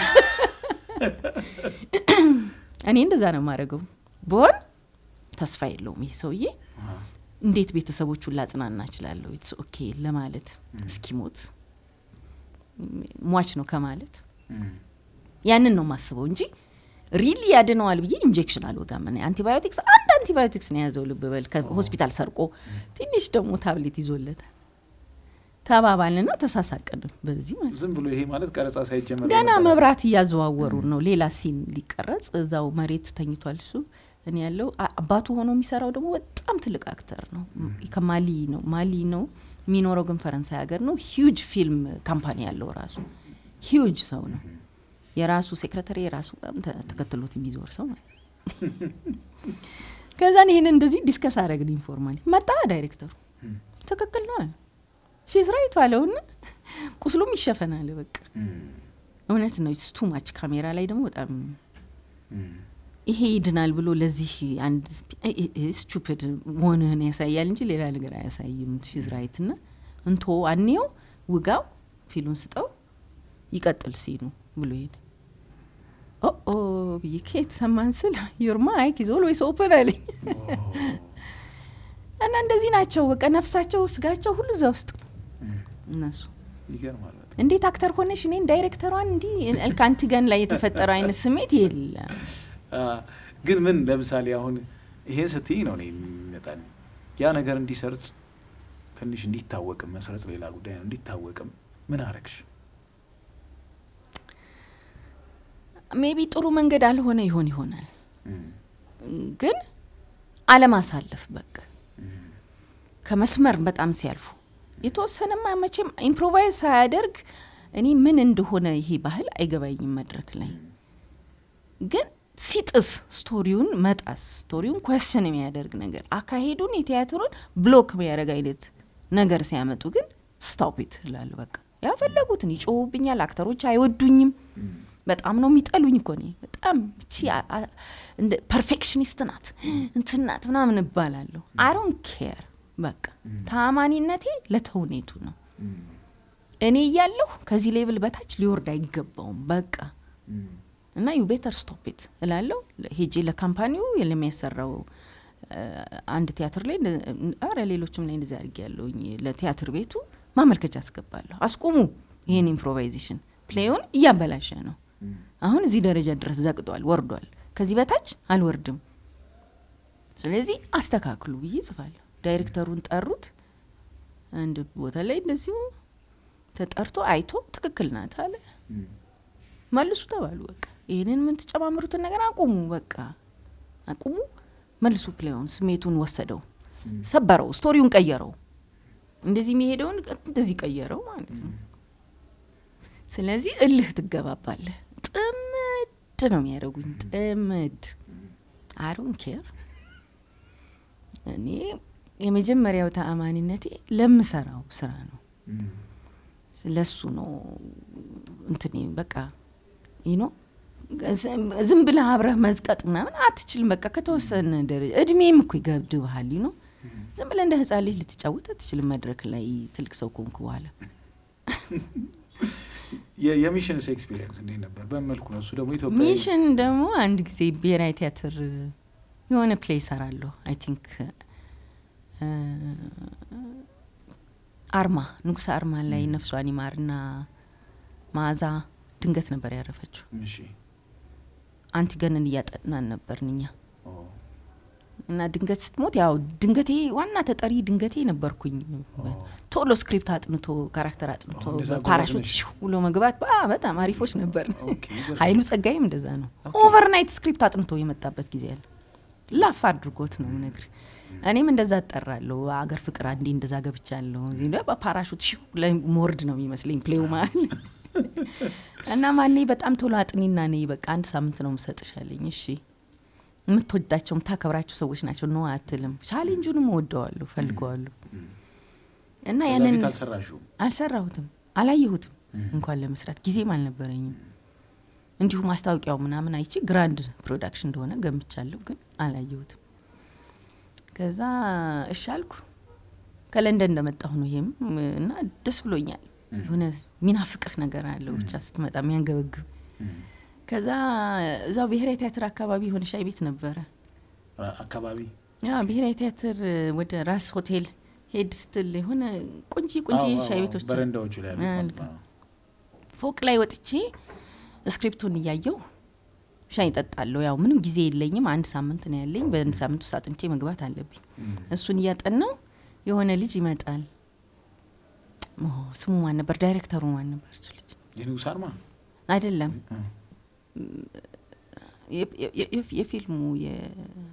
እኔ እንደዛ ነው የማደርገው ብሆን ተስፋ የለውም ይህ ሰውዬ አሃ፣ እንዴት ቤተሰቦቹን ላጽናና እችላለሁ ኢትስ ኦኬ ለማለት እስኪሞት ሟች ነው ከማለት እም፣ ያንን ነው የማስበው እንጂ ሪሊ ያድነዋል ብዬ ኢንጀክሽን አልወጋም። እኔ አንቲባዮቲክስ አንድ አንቲባዮቲክስ ነው የያዘው ልብ በል ከሆስፒታል ሰርቆ ትንሽ ደግሞ ታብሌት ይዞለታል። ተባባልንና ተሳሳቅን በዚህ ማለት ነው። ዝም ብሎ ይሄ ማለት ቀረጻ ሳይጀመር ገና የነበረ- መብራት እያዘዋወሩ ነው። ሌላ ሲን ሊቀረጽ እዛው መሬት ተኝቷል እሱ። እኔ ያለው አ- አባቱ ሆኖ የሚሰራው ደግሞ በጣም ትልቅ አክተር ነው። ከማሊ ነው ማሊ ነው የሚኖረው፣ ግን ፈረንሳይ ሀገር ነው። ሂውጅ ፊልም ካምፓኒ ያለው ራሱ ሂውጅ ሰው ነው። የራሱ ሴክሬታሪ የራሱ ምናምን ተ- ተከትሎት የሚዞር ሰው ማለት ነው። ከዛን ይሄንን እንደዚህ ዲስከስ አደረግን ኢንፎርማሊ። መጣ ዳይሬክተሩ ትክክል ነው አለ ሺዝ ራይት አለውና ቁስሉም ይሸፈናል። በቃ እም፣ እውነት ነው። ቱ ማች ካሜራ ላይ ደግሞ በጣም እም፣ ይሄ ይድናል ብሎ ለዚህ አንድ ስቱፒድ መሆንህን ያሳያል እንጂ ሌላ ነገር አያሳይም። ሺዝ ራይት ና እንቶ አንየው ውጋው ፊሉን ስጠው ይቀጥል ሲኑ ብሎ ሄደ። ኦ ብዬ ከየት ሰማን ስል ዩር ማይክ ኢዝ ኦልዌይስ ኦፕን አለኝ። ኦ፣ እና እንደዚህ ናቸው በቃ ነፍሳቸው ስጋቸው ሁሉ እዛ ውስጥ ነው እም፣ እነሱ ይገርማል በጣም። እንዴት አክተር ሆነሽ እኔን ዳይሬክተሯን እንዲህ ከአንቲገን ላይ የተፈጠረው አይነት ስሜት የለም። አ፣ ግን ምን ለምሳሌ አሁን ይሄን ስትይ ነው እኔ የሚመጣል ያ ነገር እንዲሰርጽ ትንሽ እንዲታወቅም መስረጽ ሌላ ጉዳይ ነው። እንዲታወቅም ምን አረግሽ? ሜቢ ጥሩ መንገድ አልሆነ ይሆን ይሆናል እም፣ ግን አለማሳለፍ በቃ እም፣ ከመስመር በጣም ሲያልፉ የተወሰነማ መቼም ኢምፕሮቫይዝ ሳያደርግ እኔ ምን እንደሆነ ይሄ ባህል አይገባኝም። መድረክ ላይ ግን ሲጥስ ስቶሪውን መጣስ ስቶሪውን ኮስችን የሚያደርግ ነገር አካሄዱን የቲያትሩን ብሎክ የሚያደርግ አይነት ነገር ሲያመጡ ግን ስታውፒት እላለሁ። በቃ ያፈለጉትን ይጮሁብኛል። አክተሮች አይወዱኝም። እም፣ በጣም ነው የሚጠሉኝ እኮ እኔ በጣም እቺ አ- አ- እንደ ፐርፌክሽኒስት ናት እንትን ናት ምናምን እባላለሁ። አሮን ኬር በቃ ታማኒነቴ ለተውኔቱ ነው። እም፣ እኔ እያለሁ ከዚህ ሌቭል በታች ሊወርድ አይገባውም። በቃ እም፣ እና ዩ ቤተር ስቶፕ እላለሁ። ሄጄ ለካምፓኒው ለሚያሰራው አ፣ አንድ ቲያትር ላይ አረ ሌሎችም ላይ እንደዚህ አድርጌ ያለውኝ ለቲያትር ቤቱ ማመልከቻ አስገባለሁ። አስቁሙ ይህን ኢምፕሮቫይዜሽን ፕሌውን እያበላሸ ነው። እም፣ አሁን እዚህ ደረጃ ድረስ ዘቅጧል፣ ወርዷል። ከዚህ በታች አልወርድም። ስለዚህ አስተካክሉ ብዬ ጽፋለሁ። ዳይሬክተሩን ጠሩት። አንድ ቦታ ላይ እንደዚሁ ተጠርቶ አይቶ ትክክል ናት አለ። መልሱ ተባሉ። በቃ ይህንን ምን ትጨማምሩትን ነገር አቁሙ፣ በቃ አቁሙ፣ መልሱ። ፕሌውን ስሜቱን ወሰደው፣ ሰበረው፣ ስቶሪውን ቀየረው። እንደዚህ የሚሄደውን እንደዚህ ቀየረው ማለት ነው። ስለዚህ እልህ ትገባባለህ። ጥምድ ነው የሚያደርጉኝ፣ ጥምድ አሮን ኬር እኔ የመጀመሪያው ተአማኒነቴ ለምሰራው ስራ ነው። ለሱ ነው እንትኔ በቃ ይኖ ዝም ብለህ አብረህ መዝቀጥ ምናምን አትችልም። በቃ ከተወሰነ ደረጃ እድሜም እኮ ይገብድብሃል። ይኖ ዝም ብለህ እንደ ህፃን ልጅ ልትጫወት አትችልም መድረክ ላይ ትልቅ ሰው ከሆንኩ በኋላ። የሚሽንስ ኤክስፒሪየንስ እንዴት ነበር? በመልኩ ነው እሱ ደግሞ ኢትዮጵያ ሚሽን ደግሞ አንድ ጊዜ ብሔራዊ ቲያትር የሆነ ፕሌይ ሰራለሁ አይ ቲንክ አርማ ንጉሥ አርማ ላይ ነፍሷን ይማርና መዓዛ ድንገት ነበር ያረፈችው። እሺ አንቲገንን እያጠናን ነበርን እኛ ኦ፣ እና ድንገት ስትሞት ያው ድንገቴ ዋና ተጠሪ ድንገቴ ነበርኩኝ። ቶሎ ስክሪፕት አጥንቶ ካራክተር አጥንቶ ኦ፣ እንደዛ ጎበዝ ፓራሹት ነሽ። ሽው ብሎ መግባት ባ- በጣም አሪፎች ነበር። ኦኬ፣ ይገርማል። ኃይሉ ጸጋይም እንደዛ ነው። ኦኬ። ኦቨርናይት ስክሪፕት አጥንቶ የመጣበት ጊዜ አለ። ላፍ አድርጎት ነው ነግር እኔም እንደዛ እጠራለሁ። አገር ፍቅር አንዴ እንደዛ ገብቻለሁ። እዚህ ደግሞ በፓራሹት ሽው ላይ ሞርድ ነው የሚመስለኝ ፕሌው መሀል እና ማኔ በጣም ቶሎ አጥኒና ነይ በቃ አንድ ሳምንት ነው ምሰጥሻለኝ። እሺ የምትወዳቸው የምታከብራቸው ሰዎች ናቸው ነው አትልም። ቻሌንጁንም እወደዋለሁ ፈልገዋለሁ እና ከዛ ያንን ፊት አልሰራሽውም? አልሰራሁትም፣ አላየሁትም ም። እንኳን ለመስራት ጊዜም አልነበረኝም። እንዲሁ ማስታወቂያው ምናምን አይቼ ግራንድ ፕሮዳክሽን እንደሆነ ገምቻለሁ፣ ግን አላየሁትም። ከዛ እሺ አልኩ። ከለንደን እንደመጣሁ ነው ይሄም እና ደስ ብሎኛል። ም። የሆነ ሚናፍቅህ ነገር አለው ብቻ ስትመጣ የሚያንገበግብ። ም። ከዛ እዛው ብሔራዊ ቲያትር አካባቢ የሆነ ሻይ ቤት ነበረ። ራ- አካባቢ ያ ብሔራዊ ቲያትር ወደ ራስ ሆቴል ሄድ ስትል የሆነ ቆንጂ ቆንጂ አዎ፣ ሻይ አዎ፣ ቤቶች በረንዳዎቹ ላይ ያሉት ማለት አልጋ- ነው። ፎቅ ላይ ወጥቼ ስክሪፕቱን እያየው ሻይ ጠጣለሁ። ያው ምንም ጊዜ የለኝም፣ አንድ ሳምንት ነው ያለኝ። በአንድ ሳምንት ውስጥ አጥንቼ መግባት አለብኝ። ም። እሱን እያጠናው የሆነ ልጅ ይመጣል። ኦ፣ ስሙ ማን ነበር? ዳይሬክተሩ ማን ነበር? እሱ ልጅ የንጉሥ አርማ አይደለም እ። የ- የ- የ- የፊልሙ የ-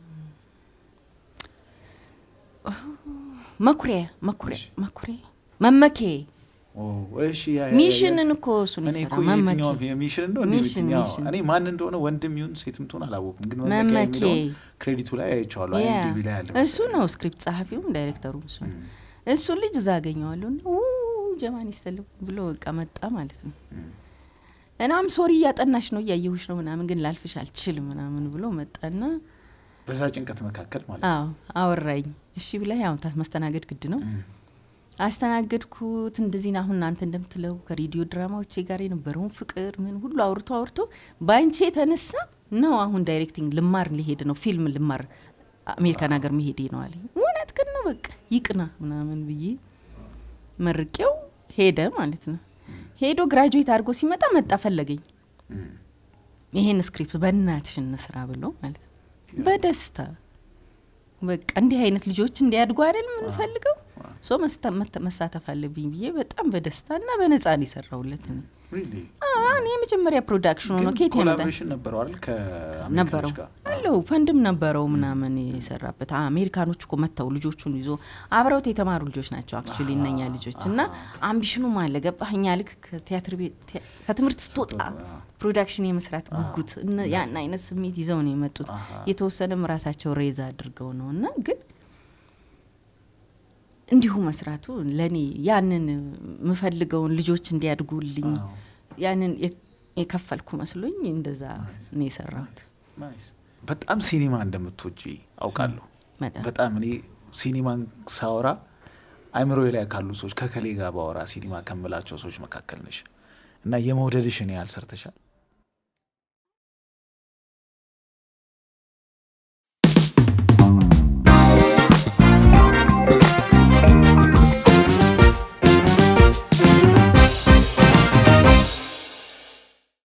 መኩሪያ መኩሪያ እሺ። መኩሪያ መመኬ ኦ፣ እሺ፣ ያ- ያ- ያ- ሚሽንን እኮ እሱን እኔ እኮ የሰራ መመኬ የትኛው የሚሽን እንደሆነ ሚሽን፣ የትኛው ሚሽን። እኔ ማን እንደሆነ ወንድም ይሁን ሴትም ትሆን አላወኩም፣ ግን መመኪያ መመኬ የሚለውን ክሬዲቱ ላይ አይቼዋለሁ። ያ፣ አይኤምዲቢ ላይ አለ እሱ ነው ስክሪፕት ጸሐፊውም ዳይሬክተሩም እሱ ነው። ም። እሱን ልጅ እዛ አገኘዋለሁ እና ው ጀማን ይሰልም ብሎ በቃ መጣ ማለት ነው። ም። እናም ሶሪ እያጠናሽ ነው እያየሁሽ ነው ምናምን ግን ላልፍሽ አልችልም ምናምን ብሎ መጣና በዛ ጭንቀት መካከል ማለት አዎ አወራኝ። እሺ ብላ ያው ታ- ማስተናገድ ግድ ነው። ም። አስተናገድኩት። እንደዚህ ነው አሁን እናንተ እንደምትለው ከሬዲዮ ድራማዎቼ ጋር የነበረውን ፍቅር ምን ሁሉ አውርቶ አውርቶ በአንቺ የተነሳ ነው አሁን ዳይሬክቲንግ ልማር ሊሄድ ነው ፊልም ልማር አሜሪካን ሀገር መሄዴ ነው አለኝ። እውነት ግን ነው በቃ ይቅና ምናምን ብዬ መርቄው ሄደ ማለት ነው። ሄዶ ግራጁዌት አድርጎ ሲመጣ መጣ ፈለገኝ። ም። ይሄን ስክሪፕት በእናትሽ እንስራ ብሎ ማለት ነው። በደስታ በቃ እንዲህ አይነት ልጆች እንዲያድጉ አይደል የምንፈልገው ዋው። ሶ መሳተፍ አለብኝ ብዬ በጣም በደስታ እና በነጻ ነው የሰራውለት። እኔ Really? አሁን የመጀመሪያ ፕሮዳክሽኑ ነው። ግን ኬት ያመጣል ኮላቦሬሽን ነበረው አይደል ከአሜሪካኖች ነበረው ጋር? አለው ፈንድም ነበረው ምናምን የሰራበት አሜሪካኖች እኮ መጥተው ልጆቹን ይዞ አብረውት የተማሩ ልጆች ናቸው አክቹዋሊ እነኛ ልጆች እና አምቢሽኑም አለ ገባህ እኛ ልክ ከቲያትር ቤት ቲያ- ከትምህርት ስትወጣ አዎ። ፕሮዳክሽን የመስራት ጉጉት እነ- ያን አይነት ስሜት ይዘው ነው የመጡት አሃ። የተወሰነም ራሳቸው ሬዛ አድርገው ነው እና ግን እንዲሁ መስራቱ ለእኔ ያንን የምፈልገውን ልጆች እንዲያድጉልኝ አዎ። ያንን የ- የከፈልኩ መስሎኝ እንደዛ ነው የሰራሁት። ናይስ። በጣም ሲኒማ እንደምትወጂ አውቃለሁ። በጣም በጣም እኔ ሲኒማን ሳወራ አይምሮ ላይ ካሉ ሰዎች ከከሌ ጋር ባወራ ሲኒማ ከምላቸው ሰዎች መካከል ነሽ እና የመውደድሽን ያህል ሰርተሻል።